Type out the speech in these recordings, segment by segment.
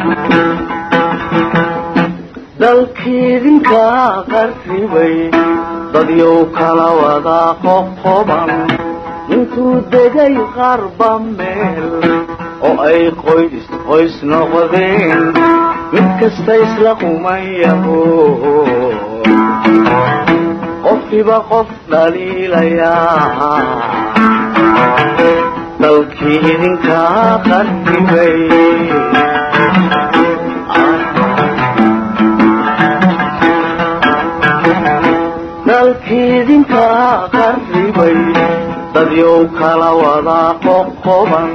dalkiidinka qarribay dadyow kala wada qoqoban intuu degay qarba meel oo ay qoys qoys noqdeen mid kasta isla qumayaho qofkiba qof dhaliilayaa dalkii idinka qarribay dalkiidinka qarribay dadyow kala wada qoqoban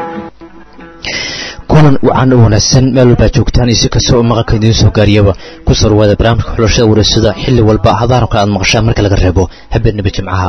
kulan wacan u wanaagsan meel walbaa joogtaan iyo si kasta oo maqalka idiin soo gaariyaba ku soo dhawaada barnaamijka xulashada wareysada xilli walba hadahan kale aad maqashaan marka laga reebo habeenaba jimcaha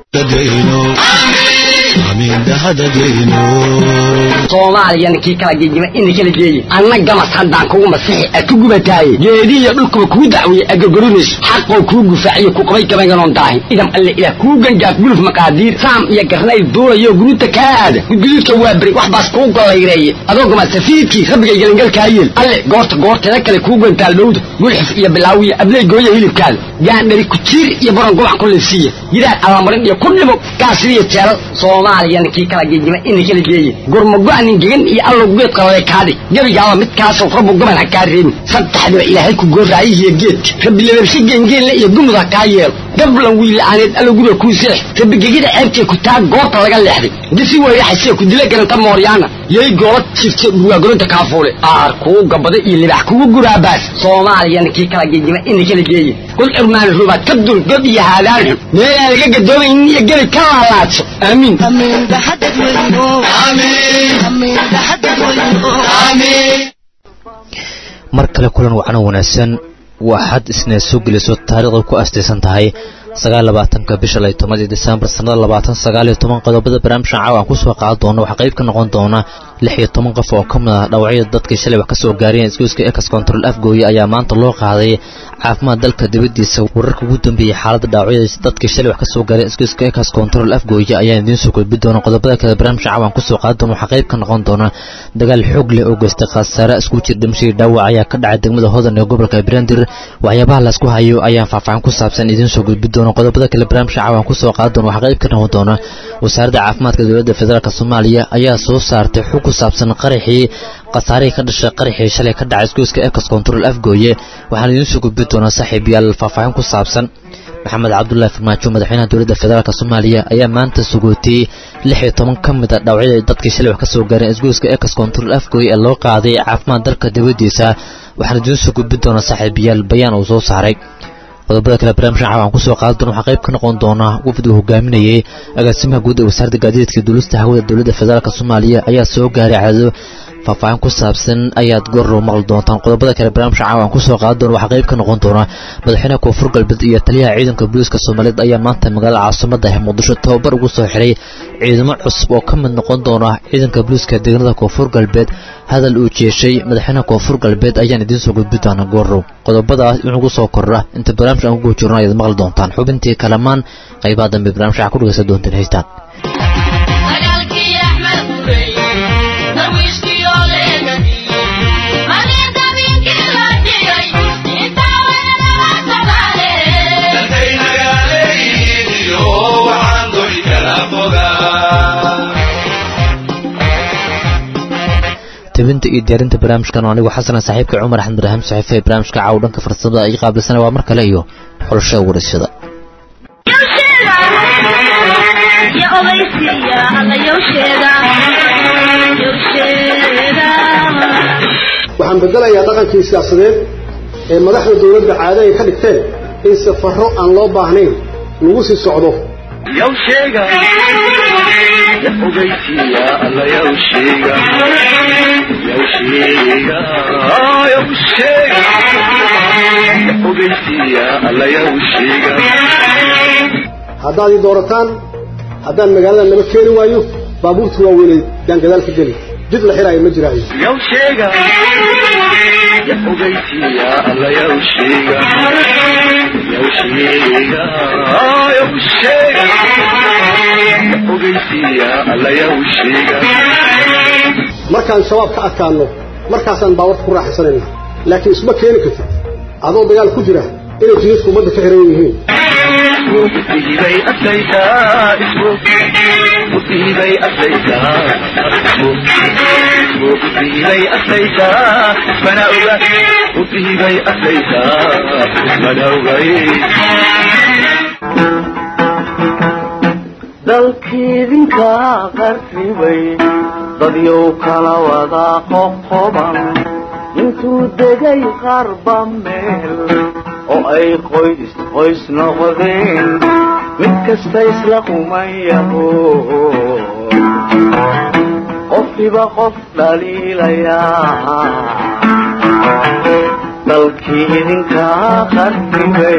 soomaaliyana kii kala gegima ina kala geeyi anna gamas haddaan kugu masixi a ku gubataaye geedihiyo dhulkuba kuu dacweeye agogorinayso xaqoo kuu gufaaciyo ku qabay gabaynganoon daahin idam alle ilaah kuu gangaaf guluf maqaadiir saam iyo garnayl duulayo guruuta kaa aada gudguduudka waa beri wax baas kuu gollayreeye adoo gama safiidkii rabbigay gelingalkaa yeel alle goorta goorteeda kale kuu gantaal dhowda gulxif iyo bilaawiya abley gooya hilibkaada gaandhari kujiir iyo baron gubac ku liifsiiya gidaad allamarin iyo ku dhimo gaasiriyo jeelal soomaaliyana kii kala gegima ina kala geeye gurmago-nin gegan iyo allow geedka lale kaadhig gebigaaba midkaasoo rabbu gaban ha kaa reebin saddexdiba ilaahay ku gooraayihiyo geedka rabbi lababshe geengeenle iyo gumud ha kaa yeelo gablan wiila'aaneed allow guriga kuu seex rabbi gegida ceebtee ku taa goobta laga leexday disi weyraxasee ku dila garanta mooryaana yay goola jirta dhurwaagoronta kaafuule aar kuu gabada iyo libax kugu guraabaas soomaaliyana kii kala gegima ina kala geeye kul cirmaani rubaad ka dul god iyo haadaan xun meelaan laga gadoomaynin iyo gebi ka laalaadso aamiin mar kale kulan wacan oo wanaagsan waa xad isna soo geliso taariikhda ku astaysan tahay sagaal labaatanka bisha lay tomadii disembar sannada labaatan sagaal iyo toban qodobada barnaamijkan caawa aan kusoo qaadan doono waxaa qayb ka noqon doona lix iyo toban qof oo ka mid ah dhawacyada dadkii shalay wax ka soo gaareen isgoyska ekas control afgooye ayaa maanta loo qaaday caafimaad dalka dibaddiisa wararka ugu dambeeyey xaaladda dhaawacyada dadkii shalay wax ka soo gaareen isgoyska ekas control afgooye ayaan idiin soo gudbi doona qodobada kale barnaamijka caawa aan kusoo qaadan doona waxaa qayb ka noqon doona dagaal xoog leh oo geystay khasaare isku jir dhimashadii dhaawac ayaa ka dhacay degmada hodan ee gobolka brandir waxyaabaha laysku hayo ayaan faahfaahin ku saabsan idiin soo gudbi doona qodobada kale barnaamijka caawa aan kusoo qaadan doona waxaa qayb ka noqon doona wasaaradda caafimaadka dowladda federaalk soomaaliya ayaa soo saartay xog ku saabsan qaraxii khasaarihii ka dhashay qaraxii shalay ka dhacay isgoyska ekas control afgooye waxaan idiin soo gudbi doonaa saaxiib yaal faahfaahin ku saabsan maxamed cabdullaahi farmaajo madaxweynaha dowladda federaalk soomaaliya ayaa maanta sugootiyey lix iyo toban ka mid a dhawacyada dadkii shalay wax ka soo gaareen isgoyska ekas control afgooye ee loo qaaday caafimaad dalka dibaddiisa waxaan idiin soo gudbi doonaa saaxiib yaal bayaan uu soo saaray qodobada kale barnaamijkan caawa aan kusoo qaadan doona waxaa qayb ka noqon doona wafdi uu hogaaminayey agaasimaha guud ee wasaaradda gaadiidka duulista hawada dowladda federaalk soomaaliya ayaa soo gaaray cadado faahfaahin ku saabsan ayaad goorrow maqli doontaan qodobada kale barnaamijka caawa aan kusoo qaadan doona waxaa qayb ka noqon doona madaxweynaha koonfur galbeed iyo taliyaha ciidanka booliiska soomaaliyeed ayaa maanta magaalada caasimada ah muqdisho tababar ugu soo xiray ciidamo cusub oo ka mid noqon doona ciidanka booliiska deegaanada koonfur galbeed hadal uu jeeshay madaxweynaha koonfur galbeed ayaan idiin soo gudbi doonaa goorrow qodobadaas inugu soo kordha inta barnaamijka aan ugu jirno ayaad maqli doontaan xubintii kalamaan qaybaha dambe barnaamijka waxaa ku dhegeysan doontaan heystaan tebinta iyo diyaarinta barnaamijkan oo anigu xasana saaxiibka cumar axmed ibraahim saxiife ee barnaamijka caaw dhanka farsamada ii qaabilsana waa mar kale iyo xulashada waraysyada waxaan bedelayaa dhaqankii siyaasadeed ee madaxda dowladda caado ay ka dhigteen in safarro aan loo baahnayn lagu sii socdo haddaad ii doorataan haddaan magaalada naba keeni waayo baabuurta waaweynay yaan gadaal ka geli jid la xiraayo ma jiraayo markaan shabaab ka adkaanno markaasaan baawarta ku raaxaysanayna laakiin isma keeni kartid adoo dagaal ku jira inay jidadku ummadda ka xiran yihiin musiibay adlaysaa musiibay adlaysaa musiibay adlaysaa mana oga musiibay adlaysaa mana ogay dalkiidinka qarribay dadyow kala wada qoqoban intuu degay qarba meel oo ay qoys qoys noqdeen mid kasta isla qumayaho qofkiba qof dhaliilayaa dalkii idinkaa qarribay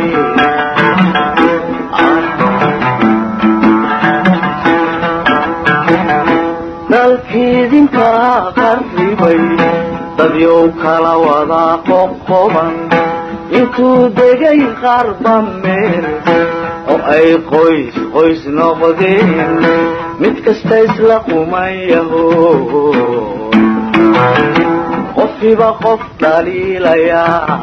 dalkiidinkaa qarribay dadyow kala wada qoqoban intuu degay qarba meel oo ay qoys qoys noqdeen mid kasta isla qumayaho qofkiba qof dhaliilayaa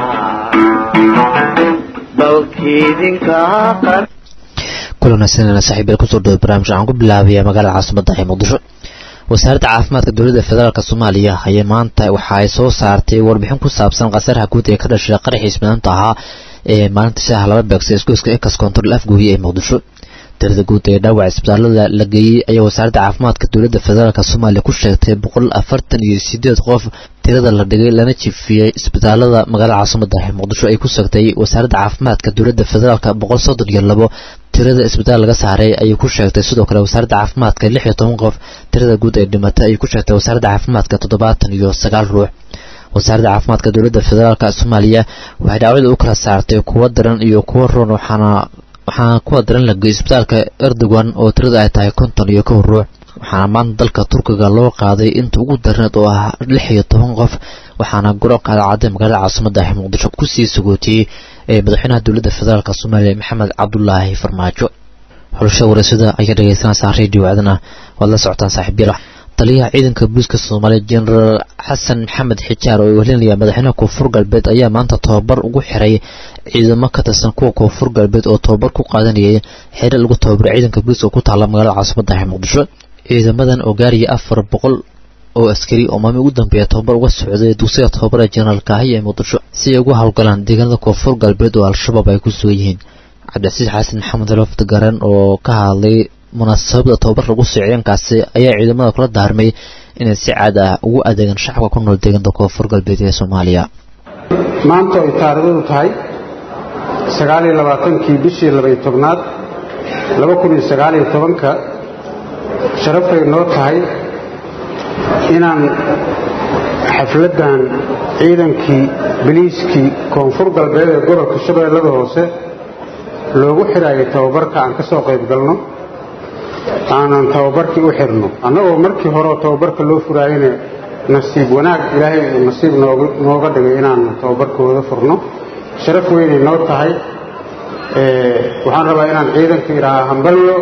dalkiidinkaa qar kulanaysanana saaxiibayaal kusoo dhawo barnaamij waxaan ku bilaabaya magaalada caasimada ee muqdisho wasaaradda caafimaadka dowladda federaalk soomaaliya ayaa maanta waxa ay soo saartay warbixin ku saabsan khasaaraha guud ee ka dhashay qaraxiis maanta ahaa ee maalinta shaaha laba beegsa isgoyska ekas control afgooye ee muqdisho tirada guud ee dhaawaca isbitaalada la geeyey ayaa wasaaradda caafimaadka dowladda federaalk soomaaliya ku sheegtay boqol afartan iyo sideed qof tirada la dhigay lana jifiyey isbitaalada magaalada caasimada ee muqdisho ay ku sheegtay wasaaradda caafimaadka dowladda federaalk boqol soddon iyo labo tirada isbitaal laga saaray ayay ku sheegtay sidoo kale wasaaradda caafimaadka lix iyo toban qof tirada guud ee dhimatay ayay ku sheegtay wasaaradda caafimaadka toddobaatan iyo sagaal ruux wasaaradda caafimaadka dowladda federaalk soomaaliya waxay dhaawacda u kala saartay kuwa daran iyo kuwa roon waxaana waxaana kuwa daran la geeyey isbitaalka erdogan oo tirada ay tahay konton iyo kow ruux waxaana maanta dalka turkiga loo qaaday inta ugu darneed oo ah lix iyo toban qof waxaana garoonka alcadee magaalada caasimada ah muqdisho kusii sagootiyey ee madaxweynaha dowladda federaalk soomaaliya maxamed cabdulaahi farmaajo xulasha wareysada ayaa dhegeysanaysaa radio aadana waad la socotaan saaxiibyal taliyaha ciidanka booliiska soomaaliya jenaraal xasan maxamed xijaar oo welinaya madaxweynaha koonfur galbeed ayaa maanta tababar ugu xiray ciidamo ka tirsan kuwa koonfur galbeed oo tababar ku qaadanayay xere lagu tababaray ciidanka booliiska ku taala magaalada caasimada ah muqdisho ciidamadan oo gaaraya afar boqol oo askari oo maalmi ugu dambeeya tababar uga socday dugsiga tababara jenaraal kaahiya ee muqdisho si ay ugu howlgalaan deegaanada koonfur galbeed oo al-shabaab ay ku sugan yihiin cabdicasiis xasan maxamed lofd garan oo ka hadlay munaasabada tababar lagu soo ciidankaasi ayaa ciidamada kula daarmay inay si caad ah ugu adeegaan shacabka ku nool deegaanada koonfur galbeed ee soomaaliya maanta ay taariikhdu tahay sagaal iyo labaatankii bishii labaiyo tobnaad laba kun iyo sagaal iyo tobanka sharafay noo tahay inaan xafladdan ciidankii biliiskii koonfur galbeed ee gobolka shabeellada hoose loogu xidhaayay tababarka aan ka soo qayb galno aanan tababarkii u xidhno annagoo markii horeoo tababarka loo furaayana nasiib wanaag ilaahay uu nasiib nooga dhigay inaan tababarkooda furno sharaf weynay noo tahay waxaan rabaa inaan ciidanka idhaahaa hambalyo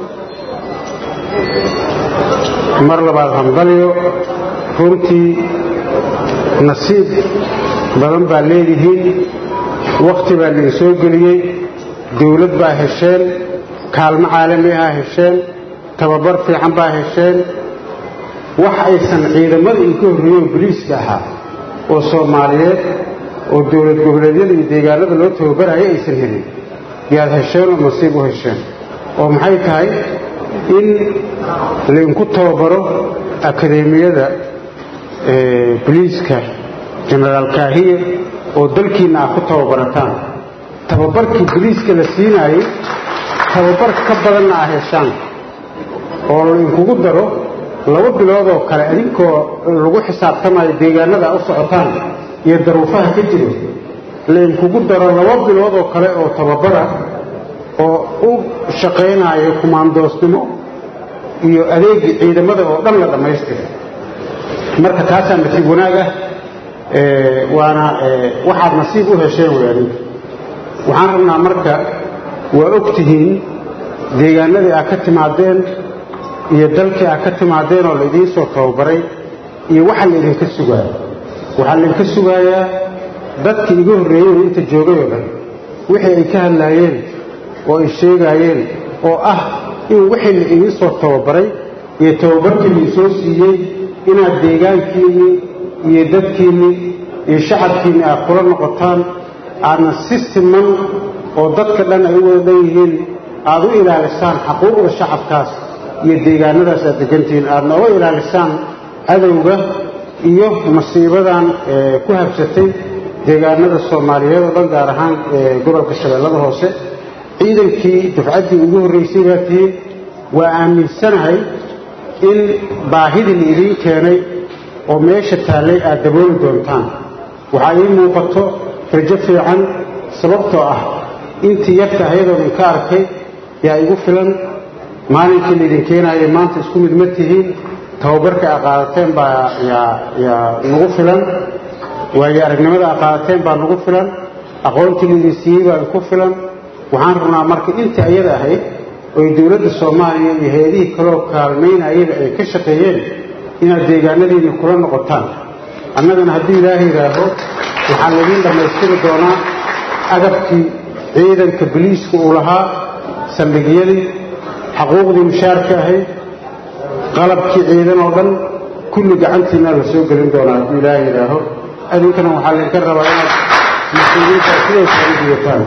mar labaad hambalyo runtii nasiib badan baa leedihiin wakhti baa lain soo geliyey dawlad baa hesheen kaalmo caalami ah hesheen tababar fiican baa hesheen wax aysan ciidamada inka horreeyo boliiska ahaa oo soomaaliyeed oo dowlad goboleedyada iyo deegaanada loo tababaraya aysan helin yaad hesheen oo nasiib u hesheen oo maxay tahay in lainku tababaro akadeemiyada boliiska jenaraal kaahiye oo dalkiinna aad ku tababarataan tababarkii boliiska la siinaayey tababar ka badanna aa heshaan oo lainkugu daro laba bilood oo kale adinkoo lagu xisaabtamayo deegaanada a u socotaan iyo daruufaha ka jiro lainkugu daro laba bilood oo kale oo tababara oo u shaqaynayo kumaandoosnimo iyo adeegii ciidamada oo dhan la dhammaystira marka taasaa nasiib wanaag ah waana waxaad nasiib u hesheen way adinka waxaan rabnaa marka waa og tihiin deegaanadii aad ka timaadeen iyo dalkii aad ka timaadeen oo laidiin soo tababaray iyo waxa laydinka sugaayo waxaa laydinka sugayaa dadkii iga horreeyey inta joogay oo dhan wixii ay ka hadlaayeen oo ay sheegaayeen oo ah in wixii la idiin soo tababaray iyo tababarkii la isoo siiyey inaad deegaankiinnii iyo dadkiinnii iyo shacabkiinni aad kula noqotaan aadna si siman oo dadka dhan ay u wada dhan yihiin aad u ilaalisaan xaquuqda shacabkaas iyo deegaanadaas aad degantihiin aadna uga ilaalisaan cadowga iyo masiibadan ku habsatay deegaanada soomaaliyeed oo dhan gaar ahaan gobolka shabeellada hoose ciidankii dufcaddii ugu horraysay baa tihiin waa aaminsanahay in baahidii la idiin keenay oo meesha taallay aad dabooli doontaan waxaa ii muuqato rajo fiican sababtoo ah intii yarta ayadoo idinka arkay yaa igu filan maalinkii laydin keenaayay maanta isku mid ma tihiin tababarka a qaadateen baa yaa nagu filan waayo aragnimada a qaadateen baa nagu filan aqoontii laydin siiyey baa inku filan waxaan rabnaa marka intii ayada ahayd oy dowladda soomaaliya iyo hay-adihii kaloo kaalmaynayaba ay ka shaqeeyeen inaad deegaanadiinni kula noqotaan annagana hadduu ilaaha yidhaaho waxaan laidiin dhammaystiri doonaa agabkii ciidanka biliiska uu lahaa saldhigyadii xaquuqdii mushaarka ahayd qalabkii ciidan oo dhan kulli gacantiinaa la soo gelin doonaa hadduu ilaaha yidhaaho adinkana waxaa laydinka rabaa inaad mas-uuliyiinta sidaas ay digataan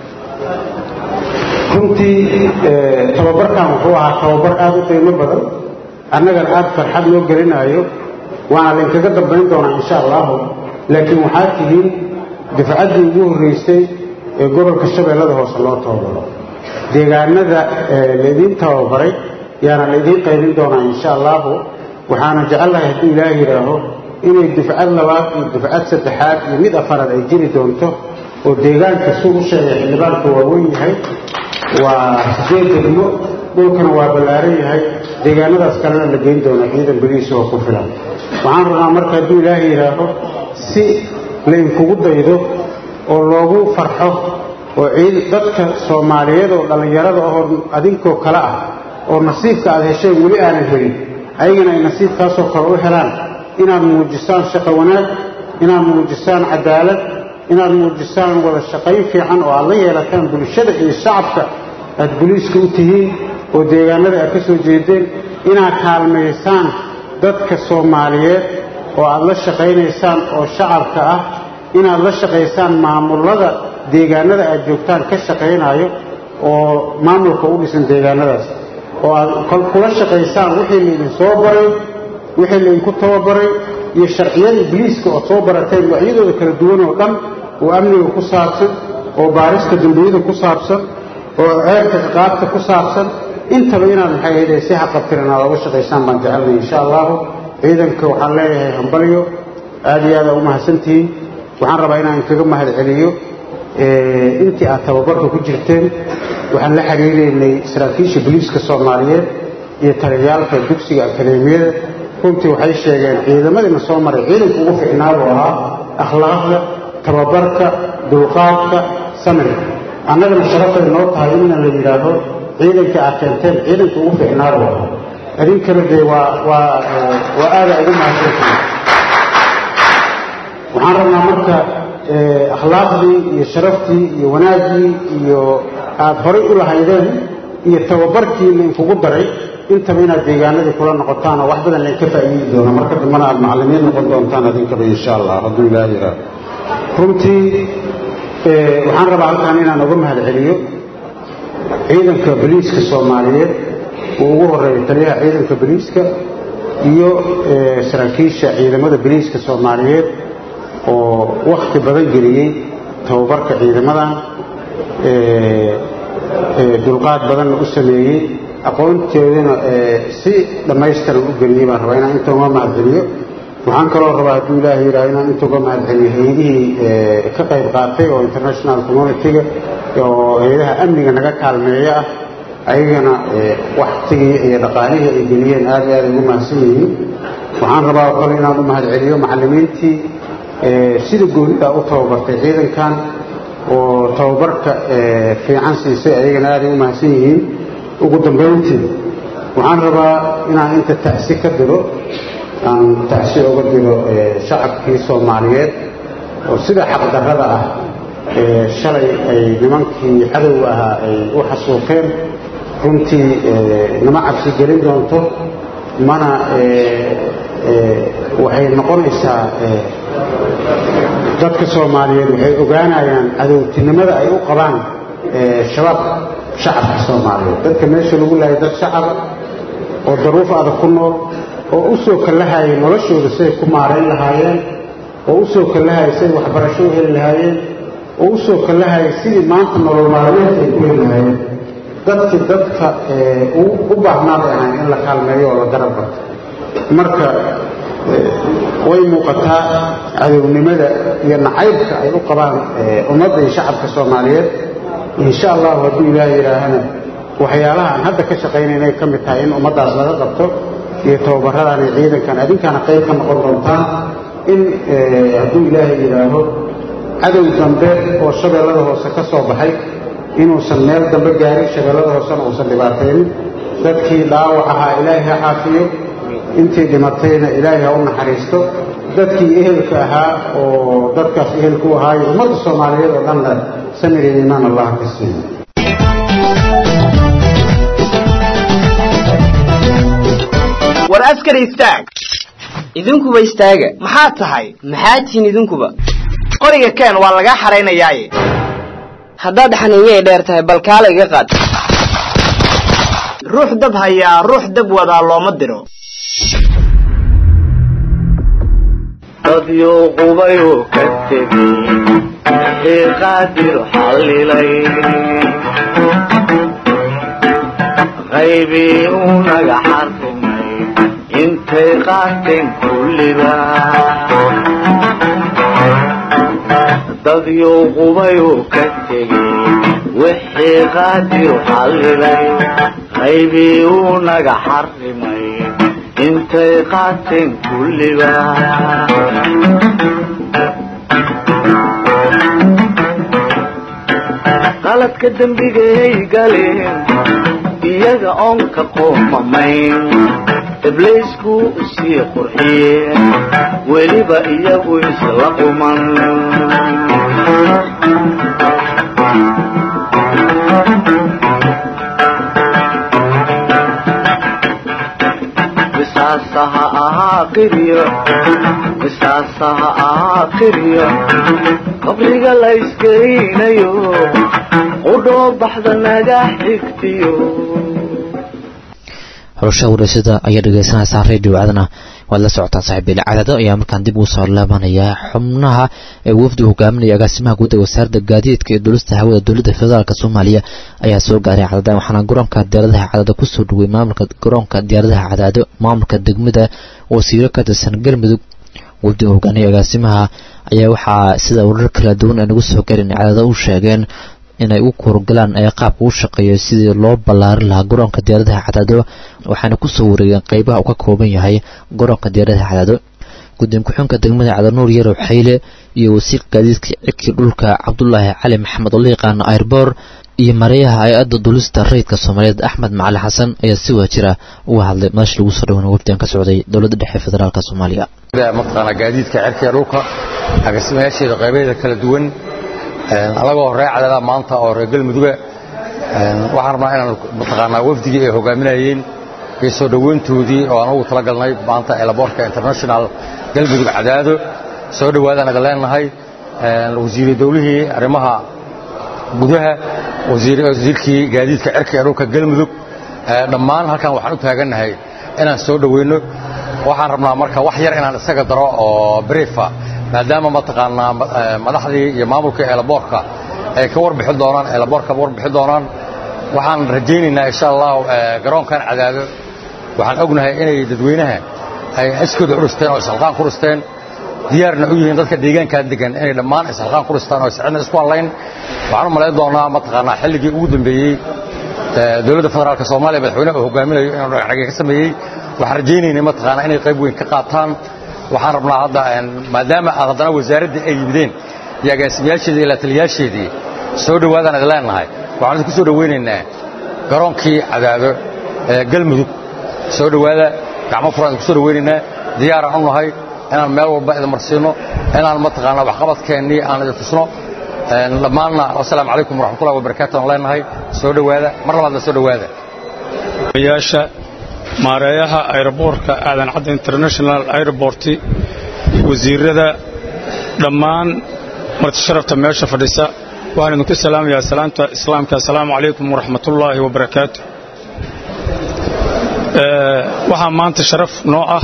runtii tababarkan wuxuu ahaa tababar aada u qiimo badan annagana aada farxad loo gelinaayo waana laynkaga dambayn doonaa insha allahu laakiin waxaa tihiin dufcaddii ugu horraysay ee gobolka shabeellada hoose loo tababaro deegaanada laydiin tababaray yaana laydiin qaybin doonaa insha allahu waxaana jecallahay hadduu ilaah yidhaaho inay dufcad labaad iyo dufcad saddexaad iyo mid afaraad ay jiri doonto oo deegaanka suu u sheegay xildhibaanka waa weyn yahay waa sideed degmo dhulkana waa ballaaran yahay deegaanadaas kalena la geyn doona ciidan beliisa oo ku filan waxaan rabnaa marka hadduu ilaaha yidhaaho si laynkugu daydo oo loogu farxo oo dadka soomaaliyeed oo dhallinyarada ahoo adinkoo kale ah oo nasiibka aad hesheen weli aanan helin ayagana ay nasiibkaasoo kale u helaan inaad muujisaan shaqo wanaag inaad muujisaan cadaalad inaad muujisaan wada shaqayn fiican oo aad la yeelataan bulshada iyo shacabka aad boliiska u tihiin oo deegaanada aad ka soo jeedeen inaad kaalmaysaan dadka soomaaliyeed oo aad la shaqaynaysaan oo shacabka ah inaad la shaqaysaan maamullada deegaanada aad joogtaan ka shaqaynayo oo maamulka u dhisan deegaanadaas oo aad kula shaqaysaan wixii laydin soo baray wixii laydinku tababaray iyo sharciyada ibliiska ood soo barateen noocyadooda kala duwan oo dhan oo amniga ku saabsan oo baarista dembiyada ku saabsan oo ceerka ciqaabta ku saabsan intaba inaad maxay ahayde si haqabtiran aad oga shaqaysaan baan jecelnay insha allahu ciidanka waxaan leeyahay hambalyo aada iyo aada u mahadsantihiin waxaan rabaa inaan kaga mahad celiyo intii aad tababarka ku jirteen waxaan la xiriireynay saraakiisha boliiska soomaaliyeed iyo taliyaalka dugsiga akadeemiyada runtii waxay sheegeen ciidamadiina soo maray ciidanka ugu ficnaabuu ahaa akhlaaqda tababarka dulqaadka samirka annagana sharafay noo tahay inna la yidhaaho ciidanka aad keenteen ciidanka ugu ficnaabuu ahaa idinkana dee waa waa waa aada ugu mahadsantihiin waxaan rabnaa marka akhlaaqdii iyo sharaftii iyo wanaaggii iyo aad horay u lahaydeen iyo tababarkii lainkugu daray intaba inaad deegaanadii kula noqotaan oo wax badan laynka faa'iidi doono marka dambana aad macallimiin noqon doontaan idinkaba insha allah hadduu ilaah yidhaaho runtii waxaan rabaa halkan inaan uga mahad celiyo ciidanka boliiska soomaaliyeed uu ugu horeeyo taliyaha ciidanka boliiska iyo saraakiisha ciidamada boliiska soomaaliyeed oo wakhti badan geliyey tababarka ciidamadan dulqaad badanna u sameeyey aqoonteedana si dhammaystiran u geliyey baan rabaa inaan inta uga mahad celiyo waxaan kaloo rabaa hadduu ilaaha yidhaha inaan inta uga mahad celiyo hay-adihii ka qayb qaatay oo international communitiga oo hay-adaha amniga naga kaalmeeya ah ayagana waktigii iyo dhaqaalihii ay geliyeen aad iyo aad ay ugu mahadsan yihiin waxaan rabaa oo kale inaan u mahad celiyo macallimiintii sida goonida u tababartay ciidankan oo tababarka fiican siisay ayagana aaday u mahadsan yihiin ugu dambayntii waxaan rabaa inaan inta ta'si ka diro aan tacsi uga diro shacabkii soomaaliyeed oo sida xaqdarrada ah shalay ay nimankii cadowga ahaa ay u xasuuqeen runtii nama cabsi gelin doonto mana waxay noqonaysaa dadka soomaaliyeed waxay ogaanayaan cadowtinimada ay u qabaan shabaab shacabka soomaaliyeed dadka meesha lagu laayay dad shacaba oo daruuf adag ku nool oo u soo kallahayay noloshooda siday ku maarayn lahaayeen oo u soo kallahayay siday waxbarasho u heli lahaayeen oo u soo kallahayay sidii maanta nolol maalmeedka ay ku heli lahaayeen dadkii dadka u baahnaa bay ahayn in la kaalmeeyo oo la garab barto marka way muuqataa cadownimada iyo nacaybka ay u qabaan ummadda iyo shacabka soomaaliyeed insha allahu hadduu ilaaha yidhaahana waxyaalaha aan hadda ka shaqaynayna ay ka mid tahay in ummaddaas laga qabto iyo tababaradan iyo ciidankan adinkaana qayb ka noqon doontaan in hadduu ilaahay yidhaaho cadow dambe oo shabeellada hoose ka soo baxay inuusan meel dambe gaarin shabeellada hoosena uusan dhibaataynin dadkii dhaawac ahaa ilaahay ha caafiyo intii dhimatayna ilaahay ha u naxariisto dadkii ehelka ahaa oo dadkaas ehelku ahaayo ummadda soomaaliyeed oo dhanna samir iyo iimaan allah ka siiyo war askari istaag idinkuba istaaga maxaad tahay maxaad tihiin idinkuba qoriga keen waa lagaa xaraynayaaye haddaad xaniinyay dheer tahay bal kaala iga qaad ruux dab hayaa ruux dab wadaa looma diro dadyo qubayuu ka tegey wixii qaadir xallilay qaybii uu naga xarrimay intay qaateen kulliba dadyo qubayuu ka tegey wixii qaadir xallilay qaybii uu naga xarrimay intay qaateen kulliba qaladka dembigay galeen iyaga oon ka qoomamayn ibliisku sii qurxiyeen weliba iyagu isla quman qisaasaha ahaa qiryo qisaasaha ahaa qiryo qabriga la iskeynayo qudhoo baxda naga xigtiyo xulashada wareysada ayaa dhegeysanaysaa radio cadana waad la socotaan saaxiibeele cadado ayaa markaan dib ugu soo laabanayaa xubnaha ee wafdi hogaaminaya agaasimaha guud ee wasaaradda gaadiidka iyo dulista hawada dowladda federaalk soomaaliya ayaa soo gaaray cadada waxaana garoonka diyaaradaha cadaado kusoo dhawey maamulka garoonka diyaaradaha cadaado maamulka degmada wasiiro ka tirsan galmudug wafdiga hogaanaya agaasimaha ayaa waxaa sida warar kala duwan ay nagu soo garin cadado u sheegeen inay u kuurgalaan ee qaabka u shaqeeyo sidii loo ballaarin lahaa garoonka diyaaradaha cadaado waxaana kusoo wareegeen qeybaha uu ka kooban yahay garoonka diyaaradaha cadaado gudoomiye ku-xunka degmada cadanuur yarow xayle iyo wasiir gaadiidka cirkii dhulka cabdulaahi cali maxamed oo la yaqaano airbor iyo mareyaha hay-adda dulista rayidka soomaaliyeed axmed macali xasan ayaa si waajira uga hadlay madasha lagu soo dhawana wafdigan ka socday dowladda dhexe federaalk soomaaliya mataqaanaa gaadiidka cirkiga dhulka agasimayaasheeda qaybaheeda kala duwan alagoo reer cadada maanta oo reer galmuduga waxaan rabnaa inaan mataqaanaa wafdigii ay hogaaminayeen iyo soo dhoweyntoodii oo aan ugu tala galnay maanta eelaboorka international galmudug cadaado soo dhowaadaan aga leenahay wasiiru dowlihii arrimaha gudaha wasiirkii gaadiidka cirka ee dhulka galmudug dhammaan halkan waxaan u taagannahay inaan soo dhoweyno waxaan rabnaa marka wax yar inaan isaga daro oo briefa maadaama mataqaanaa madaxdii iyo maamulkii eelaboorka ay ka warbixin doonaan eelaboorka warbixin doonaan waxaan rajaynaynaa insha allah garoonkan cadaado waxaan ognahay inay dadweynaha ay iskooda u dhisteen oo isxilqaan ku dhisteen diyaarna u yihiin dadka deegaankaa degan inay dhammaan isxilqaan ku dhistaan oo iscidna isku hadlayn waxaan u malayn doonaa mataqaanaa xilligii ugu dambeeyey dowladda federaalka soomaaliya madaxweyne uu hogaaminayo inuu dhagaxdhagay ka sameeyey waxaan rajaynaynay mataqaanaa inay qayb weyn ka qaataan waxaan rabnaa hadda maadaama aad haddana wasaaraddii ay yimideen iyo agaasimayaasheedii iyo lataliyaasheedii soo dhowaadaan idin leenahay waxaan idinku soo dhowaynaynaa garoonkii cadaado ee galmudug soo dhowaada gacmo furaan idinku soo dhowaynaynaa diyaaraan u nahay inaan meel walba idin marsiino inaan mataqaanaa waxqabadkeennii aan idin tusno dhammaanna wasalaamu calaykum waraxmatullahi wabarakaatu aan leenahay soo dhowaada mar labaadna soo dhowaada yaasha maareeyaha aeroboortka aadan cadda international airport wasiirada dhammaan marti sharafta meesha fadhisa waxaan idinku salaamayaa salaamta islaamka assalaamu calaykum waraxmatullaahi wabarakaatu waxaa maanta sharaf noo ah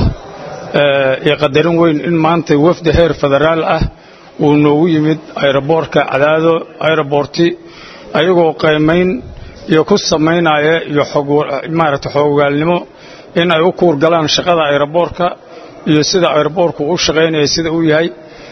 iyo qadarin weyn in maanta wafdi heer federaal ah uu noogu yimid aeroboortka cadaado aeroborti ayagoo qaymayn iyo ku samaynaya iyo maaragta xoogaalnimo in ay u kuurgalaan shaqada aeroboorka iyo sida aeroboorku u shaqaynaya sida uu yahay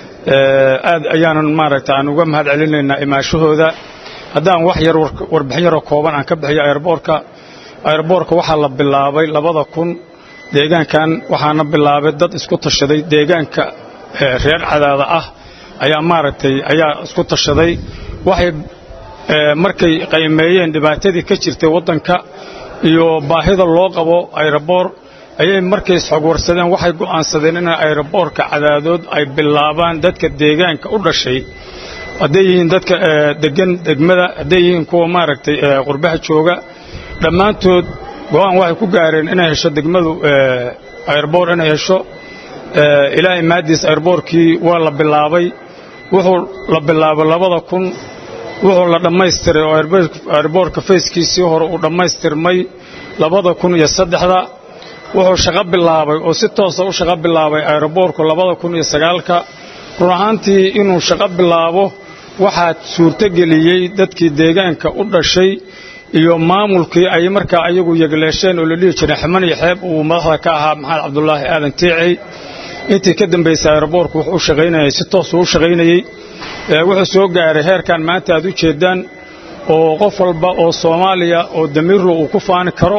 aad ayaanan maaragta aan uga mahad celinaynaa imaashahooda haddaan wax yar warbixin yaroo kooban aan ka bixiyo aeroboorka aeroboorka waxaa la bilaabay labada kun deegaankan waxaana bilaabay dad isku tashaday deegaanka reer cadaada ah ayaa maaragtay ayaa isku tashaday waxay markay qaymeeyeen dhibaatadii ka jirtay waddanka iyo baahida loo qabo aeroboor ayay markay isxogwarsadeen waxay go'aansadeen in aeroboorka cadaadood ay bilaabaan dadka deegaanka u dhashay hadday yihiin dadka degan degmada hadday yihiin kuwa maaragtay qurbaha jooga dhammaantood go'aan waxay ku gaareen inay hesho degmadu aeroboor inay hesho ilaahay maadiis aeroboorkii waa la bilaabay wuxuu la bilaabay labada kun wuxuu la dhammaystiray oo aeroboorka fayskiisii hore uu dhammaystirmay labada kun iyo saddexda wuxuu shaqo bilaabay oo si toosa u shaqo bilaabay aeroboorku labada kun iyo sagaalka run ahaantii inuu shaqo bilaabo waxaa suurtogeliyey dadkii deegaanka u dhashay iyo maamulkii ay markaa ayagu yegleesheen oo la dhihi jiray ximan iyo xeeb uu madaxda ka ahaa maxamed cabdulaahi aadan tiicey intii ka dambaysay aeroboorku wuxuu u shaqaynayay si toosuu u shaqaynayey wuxuu soo gaaray heerkan maanta aad u jeeddaan oo qof walba oo soomaaliya oo damiirlo uu ku faani karo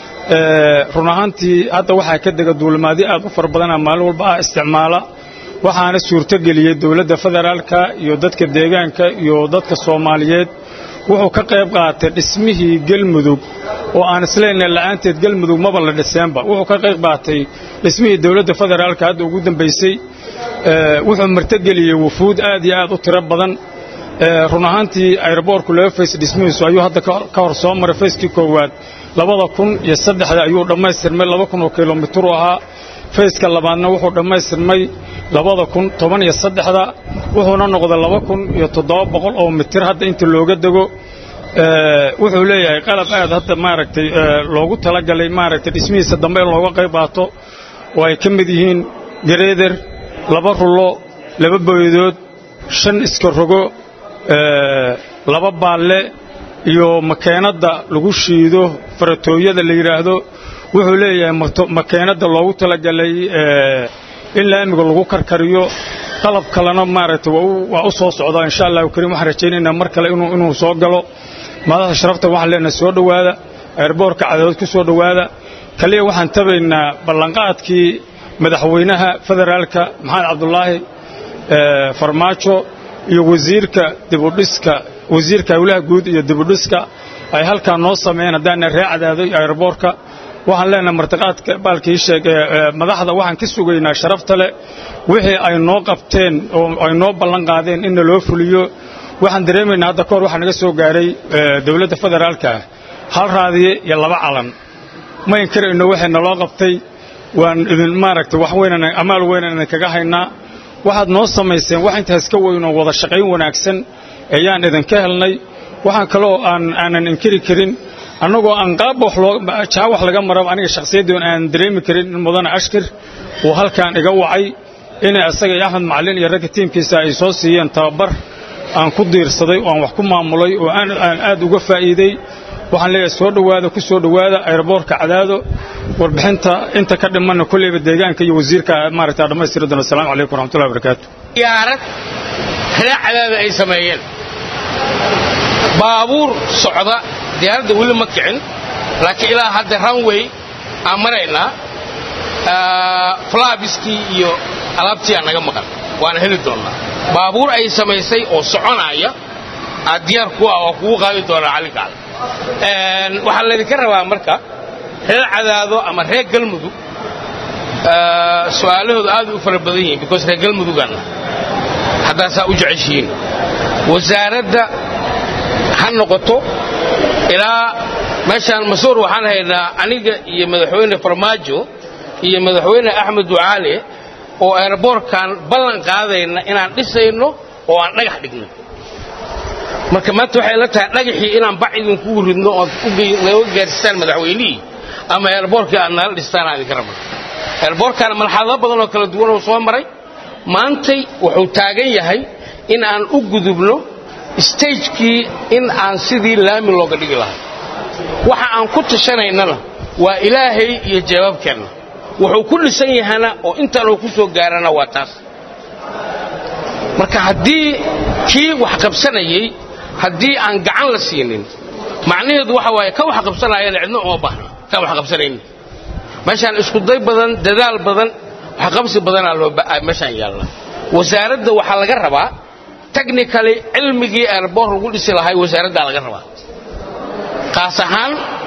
run ahaantii hadda waxaa ka dega duulimaadyo aad u fara badana maalin walba ah isticmaala waxaana suurtogeliyey dowladda federaalka iyo dadka deegaanka iyo dadka soomaaliyeed wuxuu ka qayb qaatay dhismihii gelmudug oo aan isleynay la'aanteed gelmudug maba la dhiseenba wuxuu ka qayb qaatay dhismihii dowladda federaalka hadda ugu dambaysay wuxuu martogeliyey wufuud aad iyo aad u tiro badan run ahaantii aeroboorku laba fays dhismihiisu ayuu hadda ka hor soo maray fayskii koowaad labada kun iyo saddexda ayuu dhammaystirmay laba kun oo kilomitir u ahaa fayska labaadna wuxuu dhammaystirmay labada kun toban iyo saddexda wuxuuna noqday laba kun iyo toddoba boqol oo mitir hadda inta looga dego wuxuu leeyahay qalab aad hadda maaragtay loogu talagalay maaragtay dhismihiisa dambe in looga qayb qaato oo ay ka mid yihiin gareeder laba rullo laba boydood shan iska rogo laba baalle iyo makeenadda lagu shiido faratooyada la yidhaahdo wuxuu leeyahay makeenadda loogu talagalay in laamiga lagu karkariyo qalab kalena maaragtay waa u soo socdaa insha allahu kariim waxaan rajaynaynaa mar kale inuu soo galo madaxda sharafta waxaan leenahay soo dhowaada airboorka cadadood ku soo dhowaada kaliya waxaan tabaynaa ballanqaadkii madaxweynaha federaalka maxamed cabdulaahi farmaajo iyo wasiirka dibudhiska wasiirka howlaha guud iyo dibudhiska ay halkaa noo sameeyeen haddaana ree cadaaday airboorka waxaan leenahay martiqaadka baalkii sheeg madaxda waxaan ka sugaynaa sharafta leh wixii ay noo qabteen oo ay noo ballan qaadeen in loo fuliyo waxaan dareemaynaa hadda kahor waxaa naga soo gaaray dowladda federaalka hal raadiye iyo laba calan ma inkarayno waxay naloo qabtay waan idin maaragtay wax weynan amaal weynan idin kaga haynaa waxaad noo samayseen wax intaas ka weyn oo wada shaqayn wanaagsan ayaan idinka helnay waxaan kaloo aan aanan inkiri karin annagoo aan qaabba wax loo jaa wax laga maraba aniga shakhsiyaddii aan dareemi karin in mudane ashkir uu halkaan iga wacay inay asaga iyo axmed macallin iyo ragga tiimkiisa ay soo siiyeen tababar aan ku diirsaday oo aan wax ku maamulay oo aan aad uga faa'iiday waxaan leeyahay soo dhowaada ku soo dhowaada aeroboortka cadaado warbixinta inta ka dhimanna kolleyba deegaanka iyo wasiirka maaragta dhammaystiri doona assalamu calaykum waraxmatullahi wabarakaatu diyaarad ree cadaada ay sameeyeen baabuur socda diyaaradda weli ma kicin laakiin ilaa hadda runway aan maraynaa flaabiskii iyo alaabtii aan naga maqan waana heli doonnaa baabuur ay samaysay oo soconaya aad diyaar ku ah oo kugu qaadi doonaa calinkaada waxaa laydinka rabaa marka reer cadaado ama reer galmudug su-aalahooda aad u fara badan yihiin because reer galmudugaanna haddaasaa u jeceshihiin wasaaradda ha noqoto ilaa meeshaan masuur waxaan haynaa aniga iyo madaxweyne farmaajo iyo madaxweyne axmed ducaale oo aeroboortkan ballan qaadayna inaan dhisayno oo aan dhagax dhigno marka maanta waxay la tahay dhagaxii inaan bac idinkugu ridno ood naga gaarsiisaan madaxweynihii ama aeroboortkii aad nala dhistaan aan idinka rabno aeroboortkaana marxalado badan oo kala duwan oo soo maray maantay wuxuu taagan yahay in aan u gudubno stagekii in aan sidii laami looga dhigi lahay waxa aan ku tashanaynana waa ilaahay iyo jawaabkeenna wuxuu ku dhisan yahana oo intaanuu ku soo gaarana waa taas marka haddii kii wax qabsanayey haddii aan gacan la siinin macnaheedu waxa waaye ka wax qabsanaayana cidno uma baahna kaan wax qabsanaynin meeshaan iskuday badan dadaal badan waxqabsi badanaa loo meeshaan yaalla wasaaradda waxaa laga rabaa technically cilmigii airboor lagu dhisi lahay wasaaraddaa laga rabaa kaas ahaan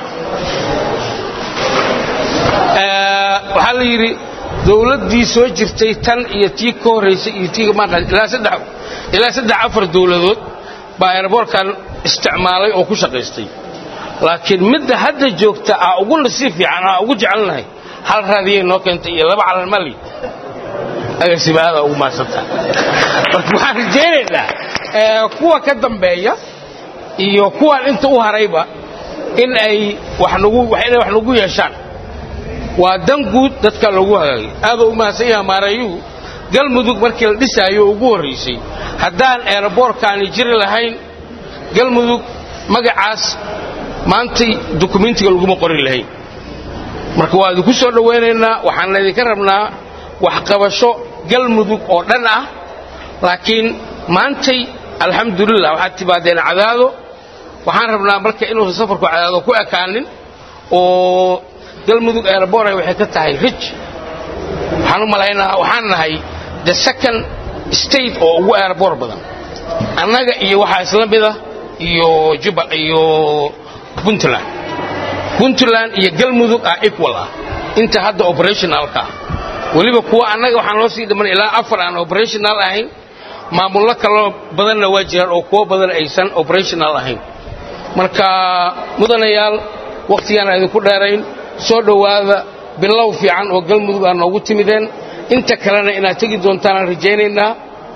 waxaa la yidhi dowladdii soo jirtay tan iyo tii ka horraysay iyo tii maanta ilaa saddex ilaa saddex afar dowladood baa airboorkan isticmaalay oo ku shaqaystay laakiin midda hadda joogta aa ugu nasiib fiican aa ugu jecelnahay hal raadiyay noo keentay iyo laba calan mali agasibaada ugu maadsanta marka waxaan rajaynaynaa kuwa ka dambeeya iyo kuwaan inta u harayba in ay wax nagu inay wax nagu yeeshaan waa dan guud dadka loogu hagaagay aaduu u mahadsan yaha maareeyuhu galmudug markii la dhisaayo ugu horraysay haddaan eeraboorkaani jiri lahayn galmudug magacaas maantay dukumentiga laguma qorin lahayn marka waa idinku soo dhowaynaynaa waxaan idinka rabnaa waxqabasho galmudug oo dhan ah laakiin maantay alxamdulilah waxaad timaadeen cadaado waxaan rabnaa marka inuusan safarku cadaado ku ekaanin oo galmudug eeraboray waxay ka tahay rij waxaan u malaynaa waxaan nahay the second state oo ugu eeraboor badan annaga iyo waxaa isla mida iyo jubal iyo puntland puntland iyo galmudug ah equal ah inta hadda operationalka ah weliba kuwa annaga waxaan loo sii dhiman ilaa afar aan operational ahayn maamullo kaloo badanna waa jiraan oo kuwo badan aysan operational ahayn marka mudanayaal wakhtigaan aan idinku dheerayn soo dhowaada bilow fiican oo galmudug aa noogu timideen inta kalena inaad tegi doontaan aan rajaynaynaa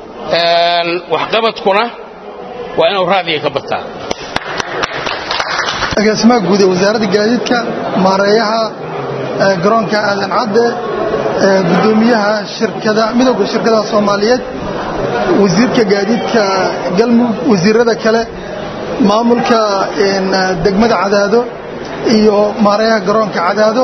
waxqabadkuna waa inuu raadiga ka bataa agaasimaha guud ee wasaaradda gaadiidka maareeyaha garoonka aadan cadde gudoomiyaha shirkada midowda shirkadaha soomaaliyeed wasiirka gaadiidka galmudug wasiirada kale maamulka degmada cadaado iyo maareeyaha garoonka cadaado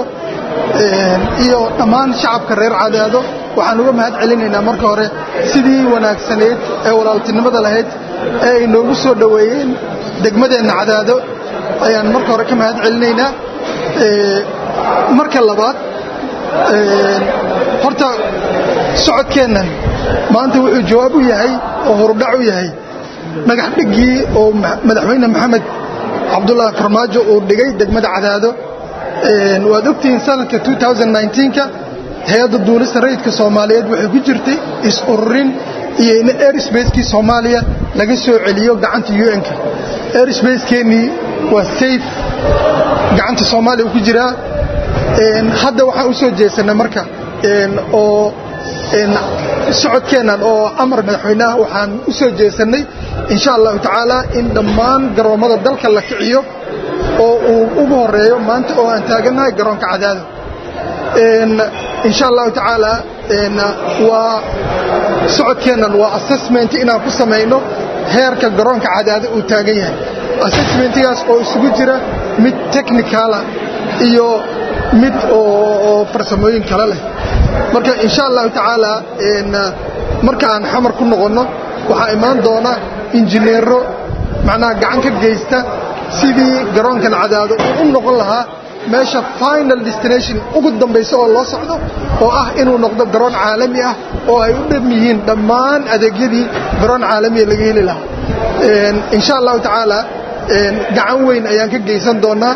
iyo dhammaan shacabka reer cadaado waxaan uga mahad celinaynaa marka hore sidii wanaagsanayd ee walaaltinimada lahayd ee ay noogu soo dhoweeyeen degmadeenna cadaado ayaan marka hore ka mahad celinaynaa marka labaad horta socodkeennan maanta wuxuu jawaab u yahay oo horudhac u yahay dhagax dhiggii oo madaxweyne maxamed cabdulaahi farmaajo uu dhigay degmada cadaado waad ogtihiin sanadka ka hay-adda duulista rayidka soomaaliyeed waxay ku jirtay is-ururin iyo in airsbacekii soomaaliya laga soo celiyo gacanta un-ka airsbacekeenii waa safe gacanta soomaaliya ku jiraa hadda waxaan u soo jeesanay marka oo socodkeennan oo amar madaxweyneah waxaan u soo jeesannay insha allahu tacaala in dhammaan garoommada dalka la kiciyo oo uu ugu horeeyo maanta oo aan taagannahay garoonka cadaado insha allahu tacaala waa socodkeennan waa assessment inaan ku samayno heerka garoonka cadaado uu taagan yahay assessmentigaas oo isugu jira mid technicala iyo mid oo farsamooyin kale leh marka insha allahu tacaala marka aan xamar ku noqonno waxaa imaan doona injineero macnaha gacan ka geysta sidii garoonkan cadaado uu u noqon lahaa meesha final destination ugu dambaysa oo loo socdo oo ah inuu noqdo garoon caalami ah oo ay u dham yihiin dhammaan adeegyadii garoon caalamiya laga heli lahaa insha allahu tacaala gacan weyn ayaan ka geysan doonaa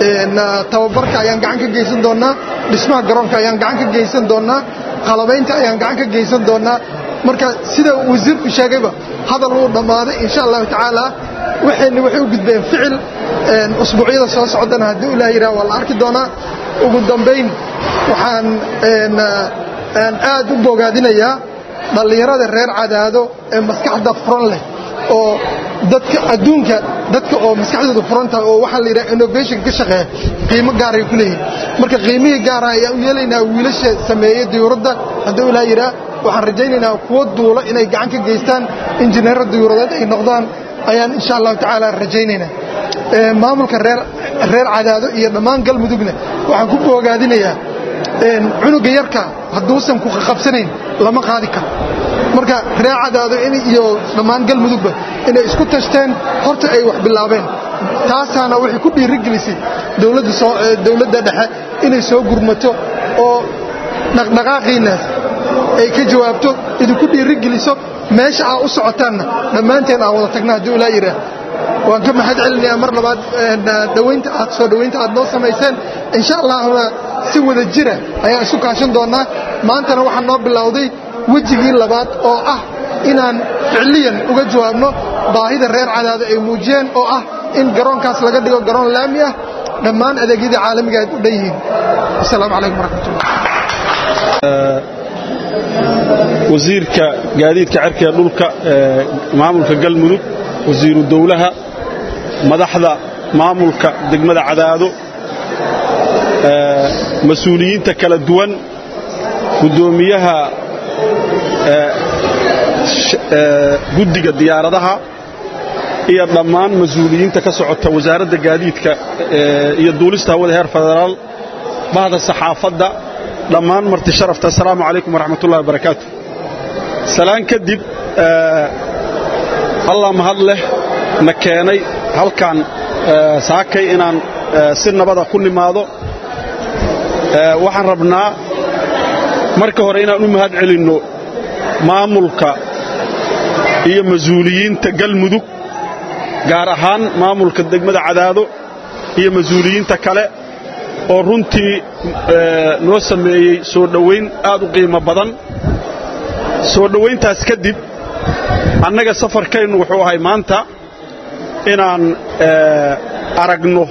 tababarka ayaan gacan ka geysan doonnaa dhismaha garoonka ayaan gacan ka geysan doonnaa qalabaynta ayaan gacan ka geysan doonnaa marka sida wasiirku sheegayba hadal wuu dhammaaday insha allahu tacaala waxayna waxay u gudbeen ficil usbuucyada soo socdana haddii ilaah yidhaha waa la arki doonaa ugu dambayn waxaan aad u bogaadinayaa dhallinyarada reer cadaado ee maskaxda furan leh oo dadka adduunka dadka oo maskaxdooda furan tahay oo waxaa la yidhaha innovation ka shaqeeya qiimo gaaray ku leeyihin marka qiimihii gaara ayaan u yeelaynaa wiilasha sameeyey diyuuradda hadduu ilaa yidhaah waxaan rajaynaynaa kuwo duulo inay gacan ka geystaan injineero diyuuradeed ay noqdaan ayaan insha allahu tacaala rajaynaynaa maamulka reer reer cadaado iyo dhammaan galmudugna waxaan ku boogaadinayaa cunuga yarka hadduusan ku qabsanayn lama qaadi karo marka reer cadaado iyo dhammaan galmudugba inay isku tashteen horta ay wax bilaabeen taasaana waxay ku dhiirigelisay dowladda dhexe inay soo gurmato oo dhaqdhaqaaqiinnaas ay ka jawaabto idinku dhiirigeliso meesha aa u socotaanna dhammaanteen aan wada tagna hadduu ilaa yidhaah waan ka mahad celinayaa mar labaad dhawaynta aad soo dhowaynta aad noo samayseen insha allahna si wada jira ayaan isu kaashan doonnaa maantana waxaa noo bilowday wejigii labaad oo ah inaan ficliyan uga jawaabno baahida reer cadaado ay muujiyeen oo ah in garoonkaas laga dhigo garoon laami ah dhammaan adeegyada caalamiga aad u dhan yihiin asalaamu calaykum waraxmatullah wasiirka gaadiidka cerka ee dhulka ee maamulka galmudug wasiiru dowlaha madaxda maamulka degmada cadaado mas-uuliyiinta kala duwan guddoomiyaha guddiga diyaaradaha iyo dhammaan mas-uuliyiinta ka socota wasaaradda gaadiidka iyo duulista hawada heer federaal bahda saxaafadda dhammaan marti sharafta assalaamu calaykum waraxmat ullahi wabarakaatu salaan kadib allah mahad leh na keenay halkan saakay inaan si nabada ku nimaado waxaan rabnaa marka hore inaan u mahad celinno maamulka iyo mas-uuliyiinta galmudug gaar ahaan maamulka degmada cadaado iyo mas-uuliyiinta kale oo runtii noo sameeyey soo dhowayn aad u qiimo badan soo dhowayntaas kadib annaga safarkaynu wuxuu ahay maanta inaan aragno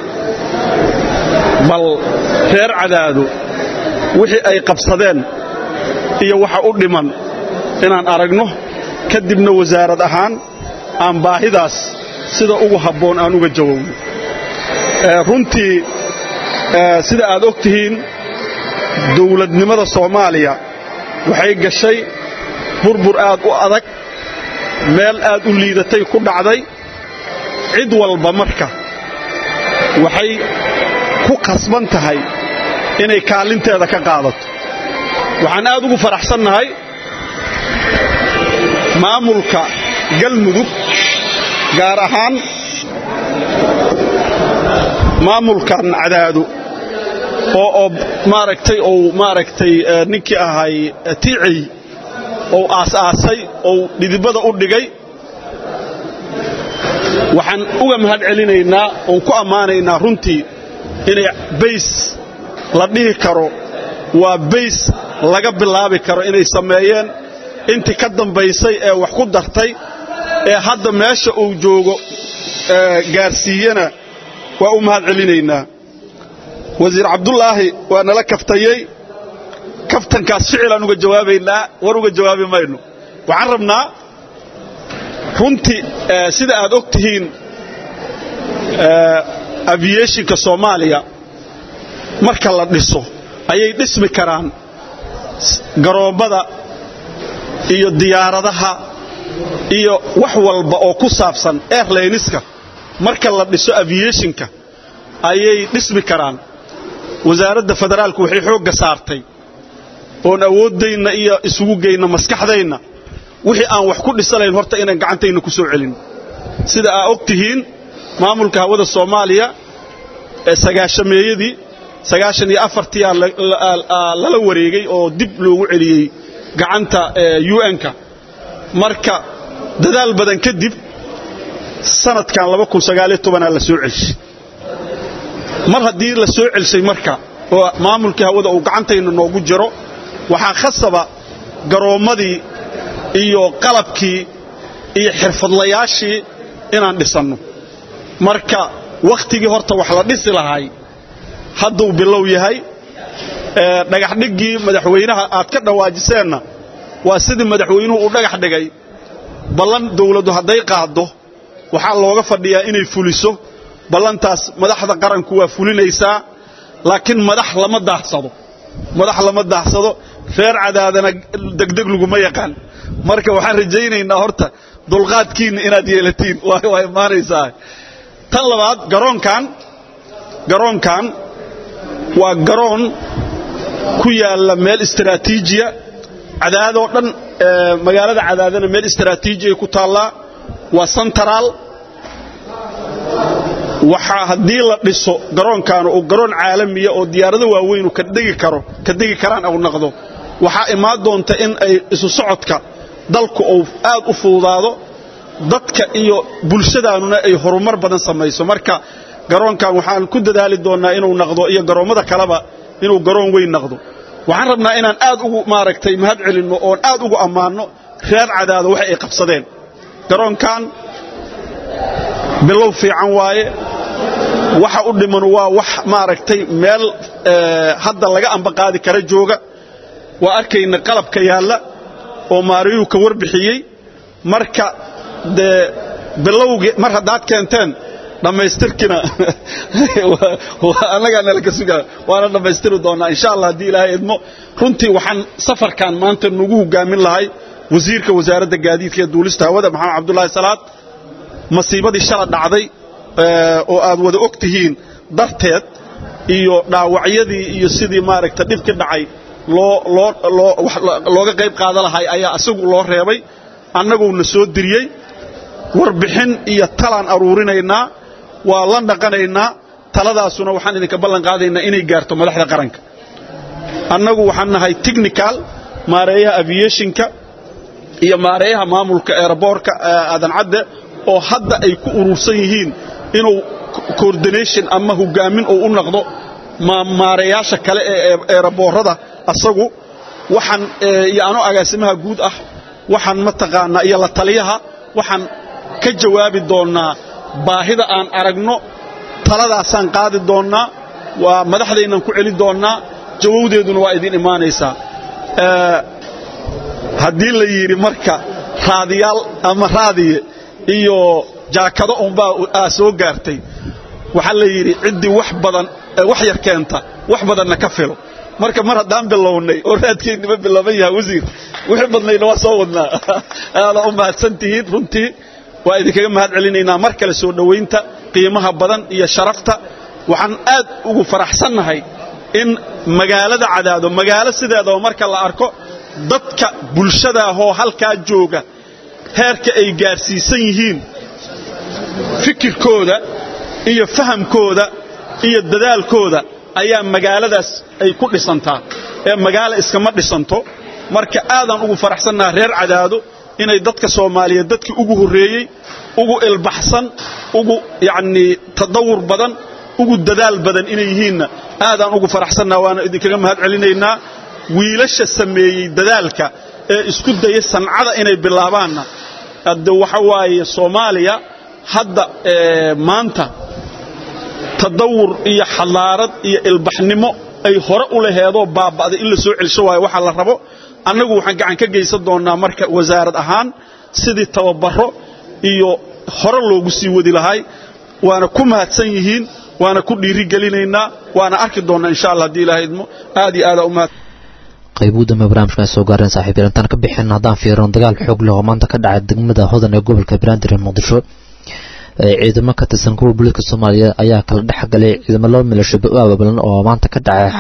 bal reer cadaado wixii ay qabsadeen iyo waxa u dhiman inaan aragno kadibna wasaarad ahaan aan baahidaas sida ugu habboon aan uga jawowno runtii sida aad og tihiin dawladnimada soomaaliya waxay gashay burbur aad u adag meel aad u liidatay ku dhacday cid walba marka waxay ku khasban tahay inay kaalinteeda ka qaadato waxaan aad ugu faraxsannahay maamulka galmudug gaar ahaan maamulkan cadaado oo maaragtay ou maaragtay ninkii ahay tiicey ou aas-aasay ou dhidibada u dhigay waxaan uga mahad celinaynaa oon ku ammaanaynaa runtii inay bays la dhihi karo waa bays laga bilaabi karo inay sameeyeen intii ka dambaysay ee wax ku dartay ee hadda meesha uu joogo gaarsiiyena waa u mahad celinaynaa wasiir cabdulaahi waa nala kaftayey kaftankaas ficilaan uga jawaabaynaa war uga jawaabi mayno waxaan rabnaa runtii sida aad og tihiin aviationka soomaaliya marka la dhiso ayay dhismi karaan garoommada iyo diyaaradaha iyo wax walba oo ku saabsan airlayniska marka la dhiso aviationka ayay dhismi karaan wasaaradda federaalku waxay xoogga saartay oon awooddayna iyo isugu geyna maskaxdayna wixii aan wax ku dhisalayn horta inaan gacantayna ku soo celin sida aa og tihiin maamulka hawada soomaaliya ee sagaashameeyadii sagaashan iyo afartiyaa lala wareegay oo dib loogu celiyey gacanta un-ka marka dadaal badan kadib sanadkan aa la soo celshay mar haddii la soo celshay marka oo maamulkii hawada uu gacantayna noogu jiro waxaa khasaba garoommadii iyo qalabkii iyo xirfadlayaashii inaan dhisanno marka wakhtigii horta wax la dhisi lahay hadduu bilow yahay dhagaxdhiggii madaxweynaha aad ka dhawaajiseenna waa sidii madaxweynuhu uu dhagax dhigay ballan dawladdu hadday qaaddo waxaa looga fadhiyaa inay fuliso ballantaas madaxda qaranku waa fulinaysaa laakiin madax lama daahsado madax lama daahsado reer cadaadana degdeg laguma yaqaan marka waxaan rajaynaynaa horta dulqaadkiinna inaad yeelatiin waa imaanaysaa tan labaad garoonkan garoonkan waa garoon ku yaalla meel istaraatiijiya cadaadoo dhan magaalada cadaadana meel istaraatiijiya ku taallaa waa santaraal waxaa haddii la dhiso garoonkan uu garoon caalamiya oo diyaarado waaweynu ka degi karo ka degi karaan au noqdo waxaa imaan doonta in ay isu socodka dalku uu aad u fududaado dadka iyo bulshadaanuna ay horumar badan samayso marka garoonkan waxaan ku dadaali doonnaa inuu noqdo iyo garoommada kaleba inuu garoon weyn noqdo waxaan rabnaa inaan aad ugu maaragtay mahad celinno oon aad ugu ammaanno reer cadaado waxa ay qabsadeen garoonkan bilow fiican waaye waxa u dhiman waa wax maaragtay meel hadda laga ambaqaadi kara jooga waa arkayna qalabka yaalla oo maariyuu ka warbixiyey marka dee bilowgii mar haddaad keenteen dhammaystirkina annagaa nala ka sugaa waana dhammaystiri doonnaa insha allah haddii ilaahay idmo runtii waxaan safarkan maanta nugu hogaamin lahay wasiirka wasaaradda gaadiidka ee duulista hawada maxamed cabdulaahi salaad masiibadii shala dhacday oo aad wada og tihiin darteed iyo dhaawacyadii iyo sidii maaragta dhibki dhacay looga qayb qaada lahay ayaa isagu loo reebay annaguna soo diriyey warbixin iyo talaan aruurinaynaa waa la dhaqanaynaa taladaasuna waxaan idinka ballan qaadaynaa inay gaarto madaxda qaranka annagu waxaan nahay technical maareeyaha aviationka iyo maareeyaha maamulka eeraboorka aadan cadde oo hadda ay ku urursan yihiin inuu coordination ama hogaamin uu u noqdo maareeyaasha kale ee eeraboorada asagu waxaan iyo anoo agaasimaha guud ah waxaan mataqaanaa iyo la taliyaha waxaan ka jawaabi doonnaa baahida aan aragno taladaasaan qaadi doonnaa waa madaxdaynaan ku celin doonnaa jawowdeeduna waa idin imaanaysaa haddii la yidhi marka raadiyaal ama raadiye iyo jaakado unbaa soo gaartay waxaa la yidhi ciddii wax badan wax yar keenta wax badanna ka filo marka mar haddaan bilownay oo raadkeennima bilaaban yaha wasiir wixii badnayna waa soo wadnaa aadaa u mahadsan tihiin runtii waa idinkaga mahad celinaynaa mar kale soo dhowaynta qiimaha badan iyo sharafta waxaan aad ugu faraxsannahay in magaalada cadaado magaalo sideedaba marka la arko dadka bulshadaahoo halkaa jooga heerka ay gaarsiisan yihiin fikirkooda iyo fahamkooda iyo dadaalkooda ayaa magaaladaas ay ku dhisantaa ee magaalo iskama dhisanto marka aadaan ugu faraxsannaha reer cadaado inay dadka soomaaliyeed dadkii ugu horreeyey ugu ilbaxsan ugu yacnii tadawur badan ugu dadaal badan inay yihiinna aadaan ugu faraxsannaha waana idinkaga mahad celinaynaa wiilasha sameeyey dadaalka ee isku daya sancada inay bilaabaanna hadde waxa waaye soomaaliya hadda maanta tadawur iyo xadaarad iyo ilbaxnimo ay hore u laheedoo baaba'day in la soo celsho waayo waxaa la rabo annagu waxaan gacan ka geysan doonnaa marka wasaarad ahaan sidii tababaro iyo hore loogu sii wadi lahay waana ku mahadsan yihiin waana ku dhiirigelinaynaa waana arki doonnaa insha allah haddii ilahay idmo aad iyo aadaa u mahad qaybuu dambe barnaamijkan soo gaareen saaxiibyal intaan ka bixin haddaan fiirino dagaal xoog leh oo maanta ka dhacay degmada hodan ee gobolka banaadir ee muqdisho ciidamo ka tirsan kuwa booliiska soomaaliya ayaa kala dhex galay ciidamo laba milasho abaabulan oo maanta ka dhacay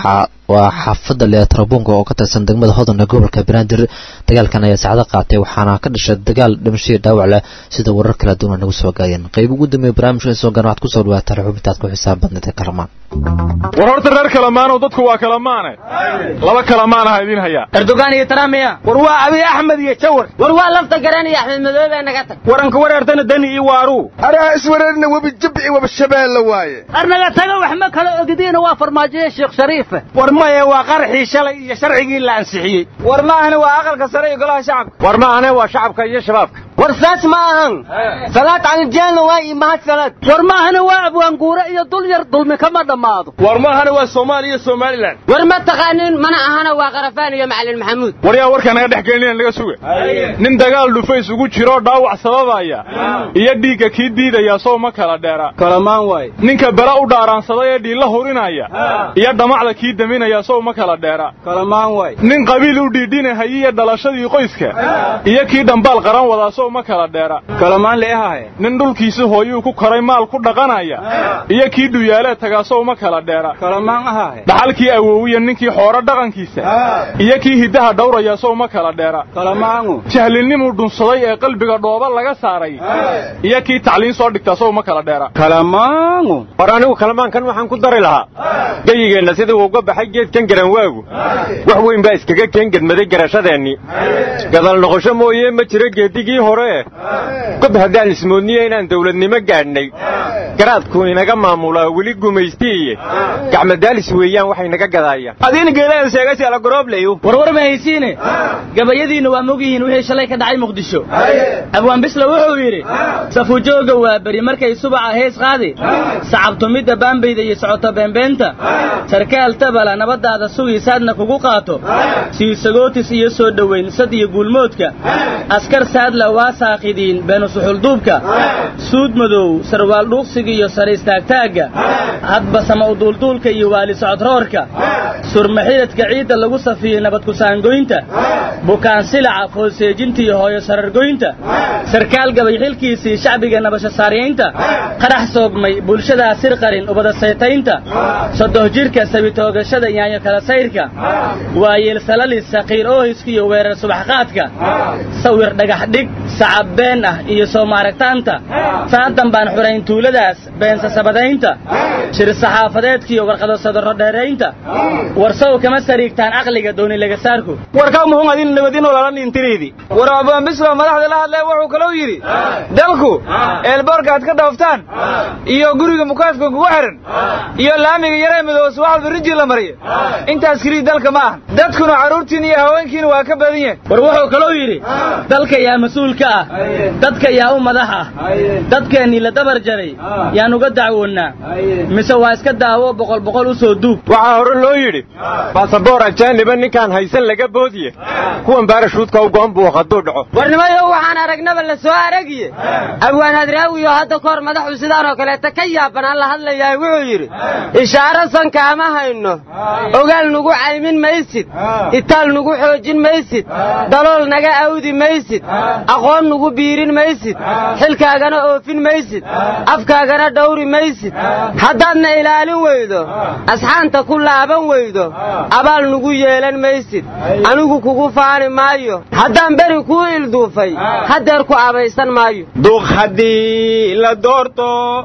waa xaafadda leetrabunga oo ka tirsan degmada hodan ee gobolka banaadir dagaalkan ayaa saacado qaatay waxaana ka dhashay dagaal dhimashadii dhaawac leh sida warar kala duwan nagu soo gaayeen qayb ugu dambeeya barnaamijka soo gaan waxaad kusoo dhawaataan xubintaad ku xisaab badneed ee kalamaan war horta reer kalamaanow dadku waa kalamaane laba kalamaan aha idiin hayaa erdogan iyo tramiya war waa abiy axmed iyo jawar war waa lafta garan iyo axmed madoobe naga tag waranka wareertana dani iyo waaruu araha iswareerna webi jabci waba shabeelle waaye arnaga taga wax ma kala ogdiina waa farmaajoye sheekh shariife war maye waa qarxii shalay iyo sharcigii la ansixiyey war ma ahane waa aqalka sare iyo golaha shacabka war ma ahane waa shacabka iyo shabaabka war saas ma ahan salaad caliljeelna waa iyo mahad salaad war ma ahane waa abwaanguure iyo dul yar dulmi kama dhammaado war ma ahane waa soomaaliya iyo somalilan war ma taqaanin mana ahana waa qarafaan iyo macalin maxamuud war yaa warkaa naga dhex gelinina naga suga nin dagaal dhufays ugu jiroo dhaawac sababaya iyo dhiigga kii diidaya soo ma kala dheera kalamaan waay ninka bela u dhaaraansaday ee dhiilla hurinaya iyo dhamacda kii daminaya sow ma kala dheera kalamaan waay nin qabiil u dhiidhinahaya iyo dhalashadii qoyska iyo kii dhambaal qaran wadaa sow ma kala dheera kalamaan leehahay nin dhulkiisi hooyuu ku koray maal ku dhaqanaya iyo kii dhuyaalee tagaa sow ma kala dheera kalamaan ahahay dhaxalkii awowiya ninkii xooro dhaqankiisa iyo kii hiddaha dhawraya sow ma kala dheera kalamaangu jahlinimuu dhunsaday ee qalbiga dhooba laga saaray iyo kii tacliin soo dhigtaa sow ma kala dheera kalamaangu war anigu kalamaankan waxaan ku dari lahaa geyigeenna sidii uu uga baxay geedkan garanwaagu wax weyn baa iskaga keengedmaday garashadeennii gadal noqosho mooye ma jiro geedigii hore gob haddaan ismoodniyo inaan dawladnimo gaadhnay garaadku inaga maamulaa weli gumaystiiye gacmadaalis weeyaan waxay naga gadaayaan adiina geeladan sheegasi ala goroobleyo warwar ma haysiine gabayadiinna waa mogyihiin wixii shalay ka dhacay muqdisho abwaan bisla wuxuu yidhi safujooga waa beri markay subaca hees qaadi sacabtumidda baambayda iyo socoto beenbeenta sarkaal tabala nabaddaada sugiisaadna kugu qaato siisagootis iyo soo dhowayn sad iyo guulmoodka askar saadla waa saaqidiin beenu suxulduubka suud madow sarwaal dhuuqsiga iyo sare istaagtaagga hadba sama uduulduulka iyo waali socodroorka surmaxidadka ciidda lagu safiyey nabadkusaangoynta bukaan silaca foolseejinta iyo hooyo sarargoynta sarkaal gabay xilkiisii shacbiga nabasho saaryaynta qarax soogmay bulshadaa sir qarin ubada saytaynta sodoh jirka sabitoogashada yaanyo kala sayrka waayeel salalis saqiir oohiska iyo weerar subaxqaadka sawir dhagax dhig sacab been ah iyo soo maaragtaanta saadan baan xurayn tuuladaas beensa sabadaynta shir saxaafadeedkiiyo warqado sadarro dheeraynta warsaw kama sariigtaan caqliga dooni laga saarku warkaa muxuu adin nabadin olala dhintiriidi war abaan bislo madaxda la hadlaya wuxuu kaloo yidhi dalku eelboorka aad ka dhooftaan iyo guriga mukaafka kugu xiran iyo laamiga yaree midoobe subaxda rijii la mariya intaas kelii dalka ma ahan dadkuna carruurtiin iyo haweenkiina waa ka badan yahay war wuxuu kaloo yidhi dalka yaa mas-uulka ah dadka yaa u madax ah dadkeennii la dabar jaray yaan uga dacwoonnaa mise waa iska daawo boqol boqol u soo duug waxaa hore loo yidhi baasaboor ajaaniba ninkaan haysan laga boodiye kuwan baarashuudka u go'an buu hadduu dhaco warnimayo waxaan aragnaba la soo aragiye abwaan hadraawiyo hadda kahor madaxu sidaanoo kaleeta ka yaabanaan la hadlayahay wuxuu yidhi ishaaro sankaama hayno ogaal nugu caymin maysid itaal nugu xoojin maysid dalool naga awdi maysid aqoon nugu biirin maysid xilkaagana oofin maysid afkaagana dhawri maysid haddaadna ilaalin weydo asxaanta ku laaban weydo abaal nugu yeelan maysid anigu kugu faani maayo haddaan beri kuu ilduufay haddeer ku abaysan maayo duq haddii la doorto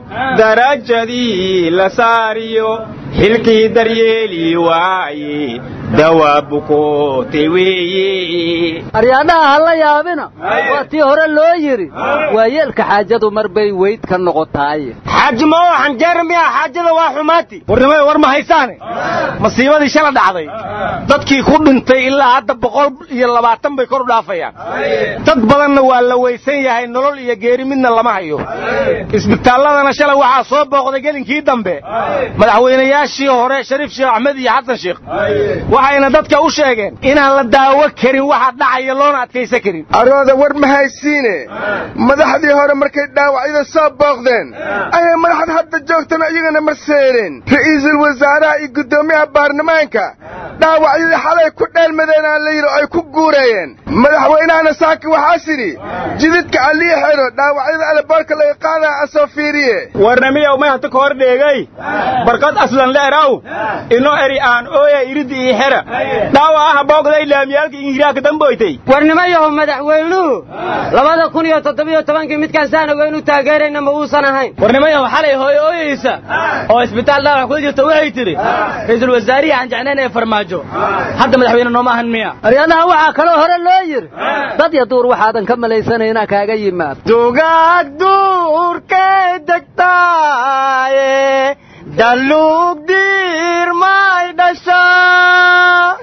darajadii la saariyo xilkii daryeeli waaye dawaabukootay weeye aryaadhaha ha la yaabina waa tii hore loo yidhi waa yeelka xaajadu mar bay weyd ka noqotaaye xaaji ma oo xanjeera miya xaajada waa xumaati warnimada war ma haysaane masiibadii shala dhacday dadkii ku dhintay ilaa hadda boqol iyo labaatan bay kor u dhaafayaan dad badanna waa la weysan yahay nolol iyo geeri midna lama hayo isbitaalladana shalay waxaa soo booqday gelinkii dambe madaxweynayaashii hore shariif sheekh axmed iyo xasan sheekh waxayna dadka u sheegeen inaan la daawo karin waxa dhacaya loona adkaysan karin arooda war ma haysiine madaxdii hore markay dhaawacyada soo booqdeen ayay madaxda hadda joogtana iyagana marseereen ra'iisul wasaaraha iyo guddoomiyaha baarlamaanka dhaawacyadii xalay ku dheelmadeenaa la yidhi ay ku guurayeen madaxweynahana saaki waxaa sidhi jididka allii xidho dhaawacyada alaboorka laga qaadaa asoo fiiriye warnamiyow may hata kahor dheegay barkad aslan leeraw ino eri aan ooya iridi ii xera dhaawa ah boogday laamiyaalka ingiraaka damboytay warnimayaho madaxweynuhu labada kun iyo toddobiyo tobankii midkaan saanaweynu taageerayna ma uusan ahayn warnimayaho xalay hooyo ooyeysa oo isbitaal dhaawac kula jirta waxay tidhi ra'iisul wasaarihi aan jecnayn ee farmaajo hadda madaxweyne nooma ahan miya aryadaha waxaa kaloo hore loo yidhi dad ya duur waxaadan ka malaysanayna kaaga yimaad dugaag duurkay degtaaye daluug diirmay dhashaa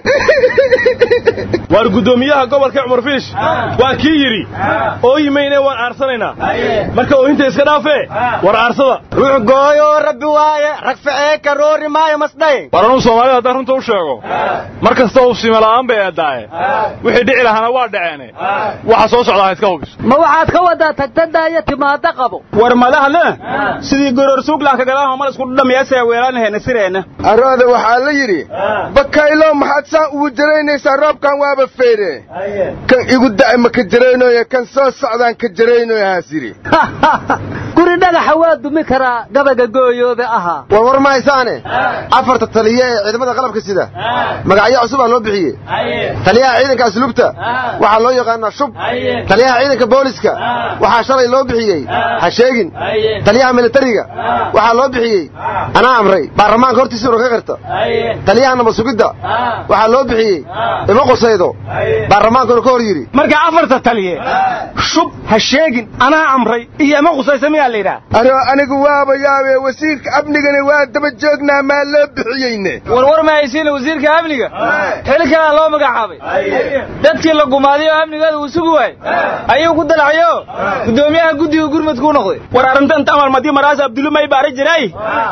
waar guddoomiyaha gobolka cumar fiish waa kii yidhi ooyimayne waan aarsanaynaa marka oohinta iska dhaafee war aarsada ruux gooyoo rabbi waaye rag ficee karoori maayo masdhay war anuu soomaalida haddaan runta u sheego mar kasta uu simala'aan bay eeddaaye wixii dhici lahaana waa dhaceene waxa soo socdaa ha iska hubiso ma waxaad ka wadaa tagtadaaya timaado qabo war madahna sidii goroor suuglaanka gadaha mal isku dhamiyaasaya weelaanahayna sireenna arooda waxaa la yidhi bakaylo maxaad saan ugu jaraynaysaa roobkan waaba feyre kan igu da'ay ma ka jaraynoye kan soo socdaan ka jaraynoye haas yidhi guri dhagaxa waa dumi karaa gabaga gooyoobe ahaa war war mahaysaane afarta taliye ee ciidamada qalabka sida magacyo cusubaa loo bixiyey taliyaha ciidanka asluubta waxaa loo yaqaanaa shub taliyaha ciidanka booliska waxaa shalay loo bixiyey ha sheegin taliyaha militariga waxaa loo bixiyey anaa amray baarlamaanka hortiisuuna ka qirta taliyaha nabad sugidda waxaa loo bixiyey ima qusaydo baarlamaankuna ka hor yidhi marka afarta taliye shub ha sheegin anaa amray iyo ima qusaysa miyaa la yidhaha aroo anigu waaba yaabe wasiirka amnigana waa daba joognaa maa loo bixiyeyne warwar ma haysiina wasiirka amniga xili kalaa loo magacaabay dadkii la gumaaday oo amnigooda uu sugi waayey ayuu ku dalacayo guddoomiyaha guddiga gurmudkuu noqday war arrintan tamal madii maraas abdulu may baara jiray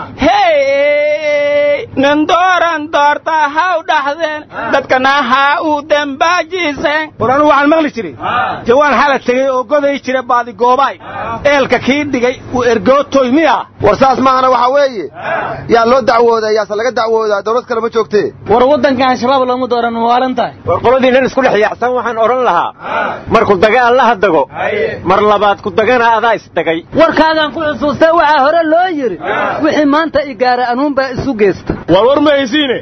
hey nin dooran doorta haw dhaxdeen dadkana ha u dambaajiseen war anu waxaan maqli jiray jawaan xala tegey oo goday jira baadi goobaay eelka kii dhigay uu ergootoy miya war saas maahana waxaa weeye yaa loo dacwoodaa yaase laga dacwoodaa dawlad kale ma joogtee war waddankan shabaab looma dooran waalan tahay war qoladiinnan isku dhex yaacsan waxaan odhan lahaa marku dagaal laha dago mar labaad ku dagana adaa isdagay warkaagaan ku xusuustay waxaa hore loo yidhi wixii maanta igaara anuunbaa isu geysta war war ma haysiine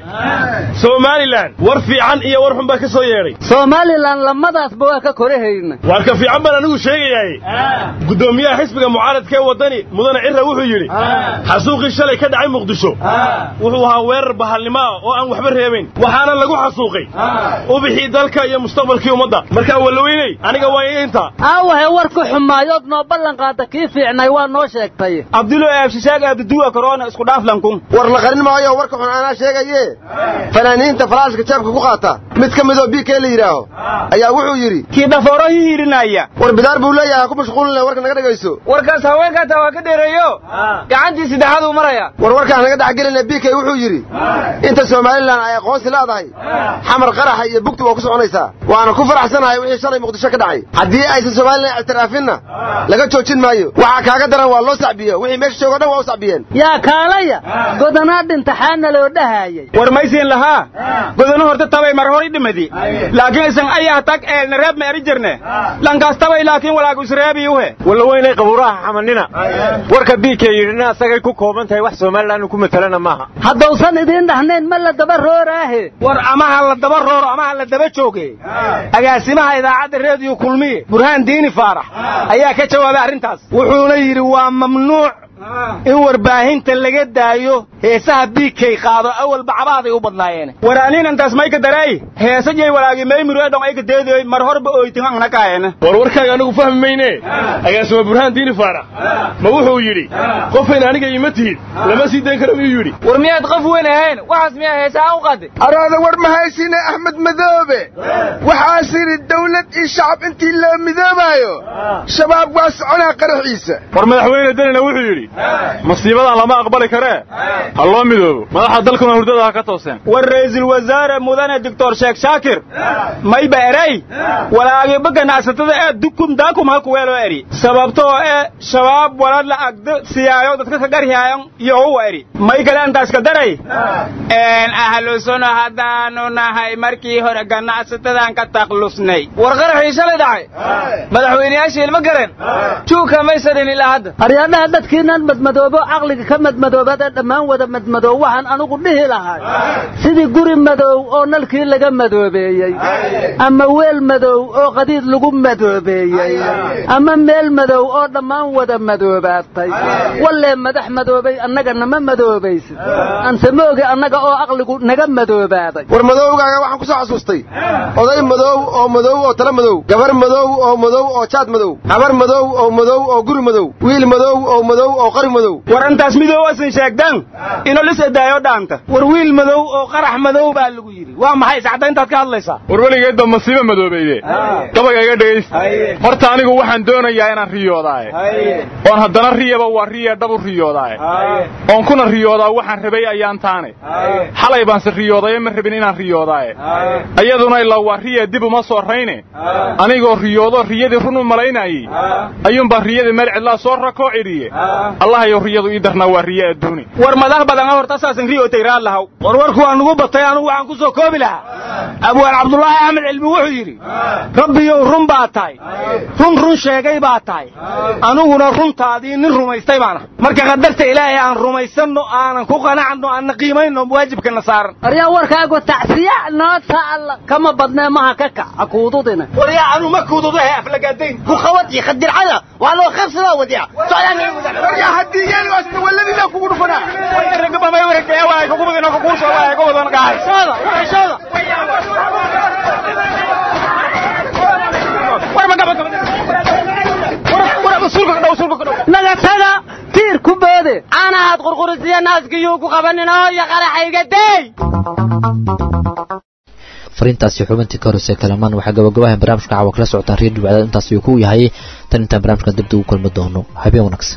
somalilan war fiican iyo war xun baa ka soo yeedhay somalilan lamadaasba waa ka korahayna waar ka fiican baan anigu sheegayaaye guddoomiyaha xisbiga mucaaradka ee waddani mudane cirra wuxuu yidhi xasuuqii shalay ka dhacay muqdisho wuxuu ahaa weerar bahalnimo ah oo aan waxba reebayn waxaana lagu xasuuqay ubixii dalka iyo mustaqbalkii ummadda markaa wallaweyney aniga waa inta aawahe warku xumaayood noo ballan qaada kii fiicnay waa noo sheegtay abdulo eebshishaag abduduwa korona isku dhaaflankun war la qarin maayo warka xun anaa sheegaye fanaaniinta falaashka jeebka ku qaata mid ka midoo b k la yidhaaho ayaa wuxuu yidhi kii dhafooro hiirinaya war bidaar buu leeyahay ha ku mashquulina warka naga dhegayso warkaas haweenkaataa waa ka dheereeyo gacantii saddexaaduu maraya war warkaan naga dhexgelina b k wuxuu yidhi inta somalilan ay aqoonsi leedahay xamar qaraxa iyo bugti waa ku soconaysaa waana ku faraxsanahay wixii shalay muqdisho ka dhacay haddii aysan somalilan ictiraafinna laga joojin maayo waxaa kaaga daran waa loo sacbiyo wixii meesha joogo dhan waa u sacbiyeen yaa kaalaya godanaa dhintaxaana loo dhahayay war maysiin lahaa godano horta tabay mar hor i dhimadi laakiin isan ayaha tag eelna reeb ma eri jirne lankaas tabay laakiin walaagu isreebiyuhe wallaweynay qabuuraha xamanina warka biika yidhina asagay ku kooban tahay wax somalilan ku matalana maaha haddausan idiin dhahnayn ma la daba rooraahe war amaha la daba rooro amaha la daba jooge agaasimaha idaacadda reediyo kulmiye burhaan diini faarax ayaa ka jawaabay arrintaas wuxuuna yidhi waa mamnuuc in warbaahinta laga daayo heesaha biigkay qaado awalba cabaaday u badnaayeen waraaninantaas mayka daray heesa jay walaagi maymuru edhon ayka deedoy mar horba oytinana kaayena war warkaaga anigu fahmi mayne agaasima burhaan diini faarax ma wuxuu yidhi qofayn aniga ima tihid lama sii dayn karo miyuu yidhi war miyaad qof weyn ahayn waxaas miyaa heesaha u qaaday araada war ma haysine axmed madoobe waxaas yidhi dawlad iyo shacab intii loo midoobaayo shabaab waa soconaa qaraxiisa war madaxweyne danina wuxuu yidhi masiibadan lama aqbali karee ha loo midoobo madaxa dalkuna hurdada ha ka tooseen war ra'iisul wasaare mudane doctor sheekh shaakir mayba eray walaagiba ganacsatada ee dukum daakum halku weeloo eri sababtoo ee shabaab walad la agdo siyaayo dadka ka garhiyaayan iyo uwa eri may kale intaas ka daray ahlusuno haddaanu nahay markii hore ganacsatadan ka taklusnay war qaraxii shalay dhacay madaxweyneyaashii ilma garen juuka maysa dhin ilaa hadda aryaadhaha dadkiinan madmadoobo caqliga ka madmadoobada dhammaan wada madmadoob waxaan anugu dhihi lahay sidii guri madow oo nalkii laga madoobeeyey ama weel madow oo qadiid lagu madoobeeyey ama meel madow oo dhammaan wada madoobaatay wallee madax madoobay annagana ma madoobaysid anse mooge annaga oo aqligu naga madoobaaday war madowgaaga waxaan ku soo xasuustay oday madow oo madow oo tala madow gabar madow oo madow oo jaad madow habar madow oo madow oo guri madow wiil madow oo madow oo qari madow war intaas midow asan sheegtaan inoo lis edaayo dhaanta war wiil madow oo qarax madow baa lagu yidhi waa maxay sacdayntaad ka hadlaysaa war weligeedba masiibo madoobayde gabaga iga dhegaysta horta anigu waxaan doonayaa inaan riyoodaaye oon haddana riyaba waa riya dhabu riyoodaaye oon kuna riyoodaa waxaan rabay ayaan taane xalay baanse riyoodaye ma rabin inaan riyoodaaye ayaduna ilaa waa riya dib uma soo rayne anigoo riyoodo riyadii run u malaynayey ayuunbaa riyadii meel cidlaa soo rakoo cidhiye allahayow riyadu ii darnaa waa riye adduuni war madax badan horta saasan riyootay raad lahaw war warku waa nugu batay anugu waxaan ku soo koobi lahaa abwaan cabdulaahi axmed cilmi wuxuu yidhi rabbiyow run baa tahay run run sheegay baa tahay aniguna runtaadii nin rumaystay baana marka qadarta ilaahay aan rumaysanno aanan ku qanacno aanna qiimayno waajibkana saaran aryaa warkaagu tacsiya noo taalla kama badnee maha ka kac ha kuududina waryaa anu ma kuududahe aflagaadayn ku khawad iyo khadircada waa loo qabsadaa wadiya waryaa haddii yeeli waasta walladina kugu dhufanaa nagatada tiir ku boode caanahaad qurqurisiya naaskiyuu ku qabanin oo iyo qaraxayga dey fariintaasi xubintii ka horreysay kalamaan waxaa gabagabahan barnaamijka caawa kala socotaan reer dhibcada intaas ayuu ku yahay tan intaan barnaamijkan dibda ugu kulmi doono habeen wanaagsan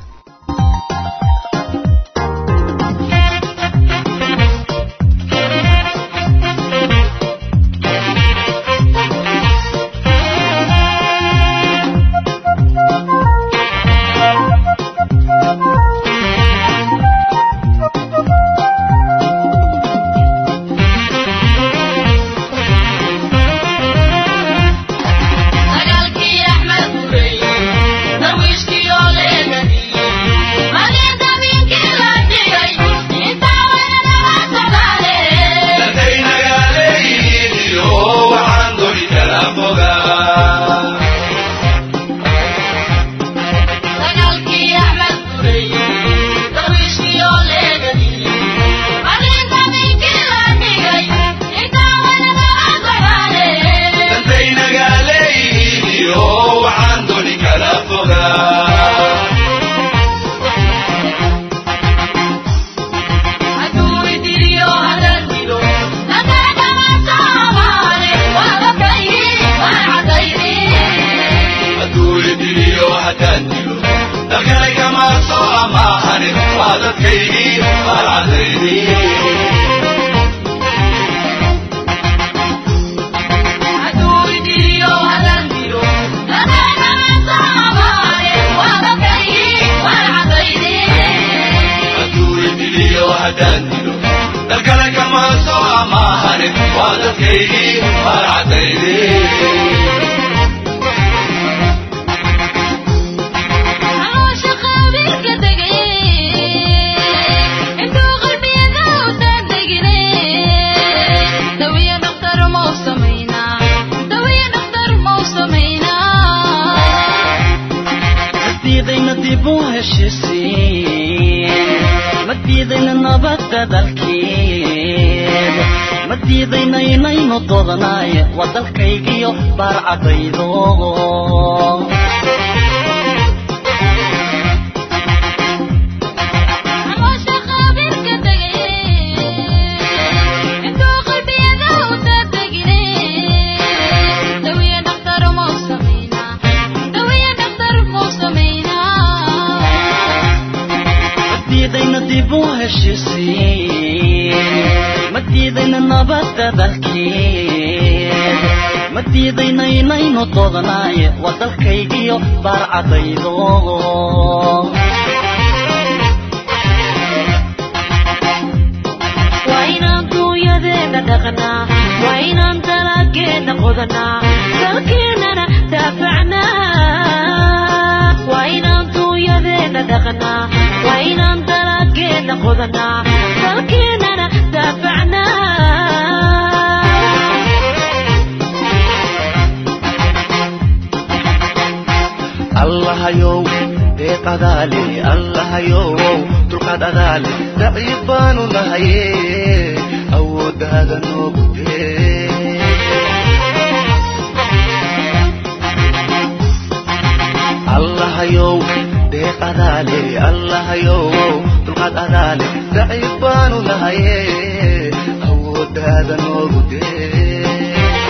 heshiisiin ma diidayna nabadda dalkeed ma diidayna inaynu doodnaaye waa dalkaygiyo baarcadaydo waa inaan duunyadeena dhaqnaa waa inaan dalaageena qodanaa dalkeennana daafacnaa waa inaan duunyadeena dhaqnaa waa inaan dalaageena qodanaa dalkeennana daafacnaa allahayow deeqadaale allahayow dulqaad adaale daciif baanu nahaye awooddaada noogu dee allahayow deeqadaale allahayow dulqaad adaale daciif baanu nahaye awooddaada noogu dee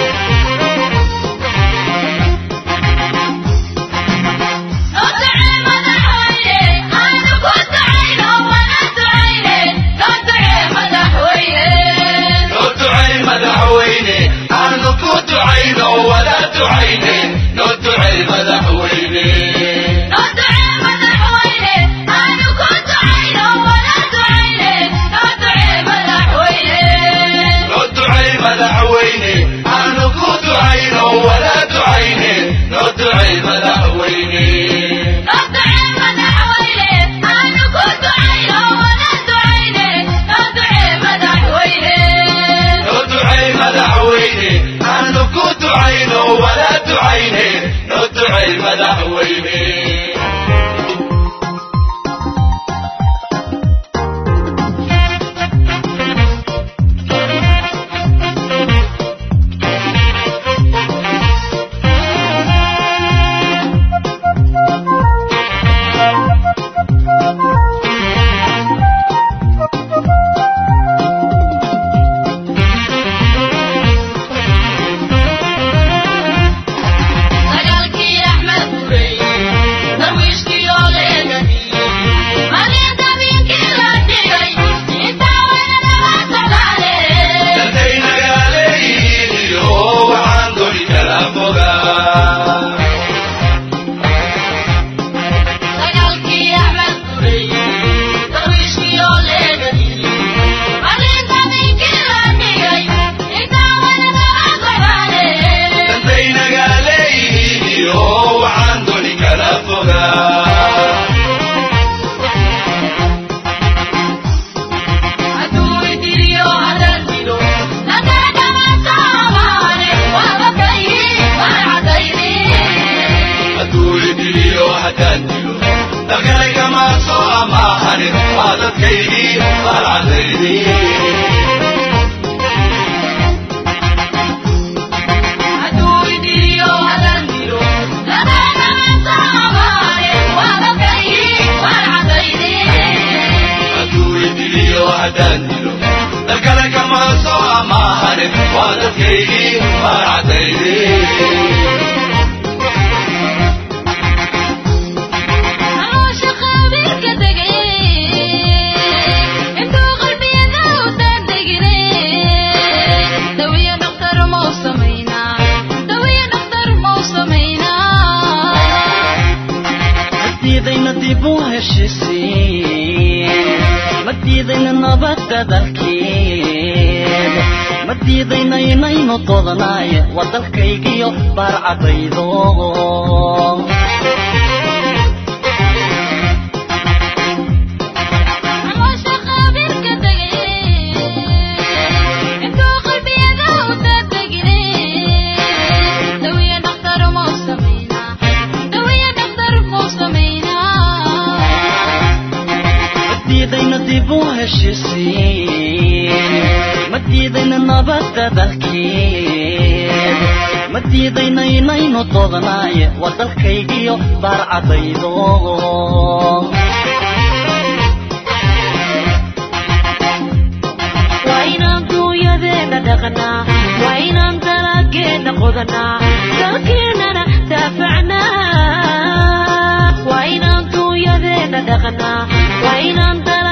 waa inaan duunyadeena dhaqnaa waa inaan dalaageena qodanaa dalkeennana daafacnaa waa inaan duunyadeena dhaqnaa waa inaan dalaageena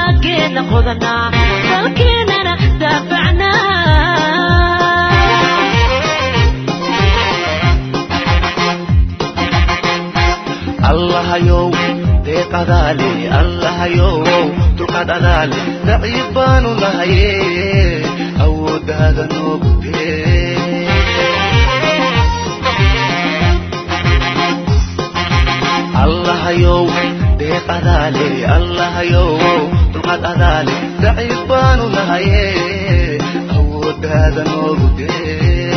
dalageena qodanaa dalkeenana daafacnaa allahayow deeqadaale allahayow dulqaad adaale daciif baanu nahaye awooddaada noogu dee allahayow deeqadaale allahayow dulqaad adaale daciif baanu nahaye awooddaada noogu dee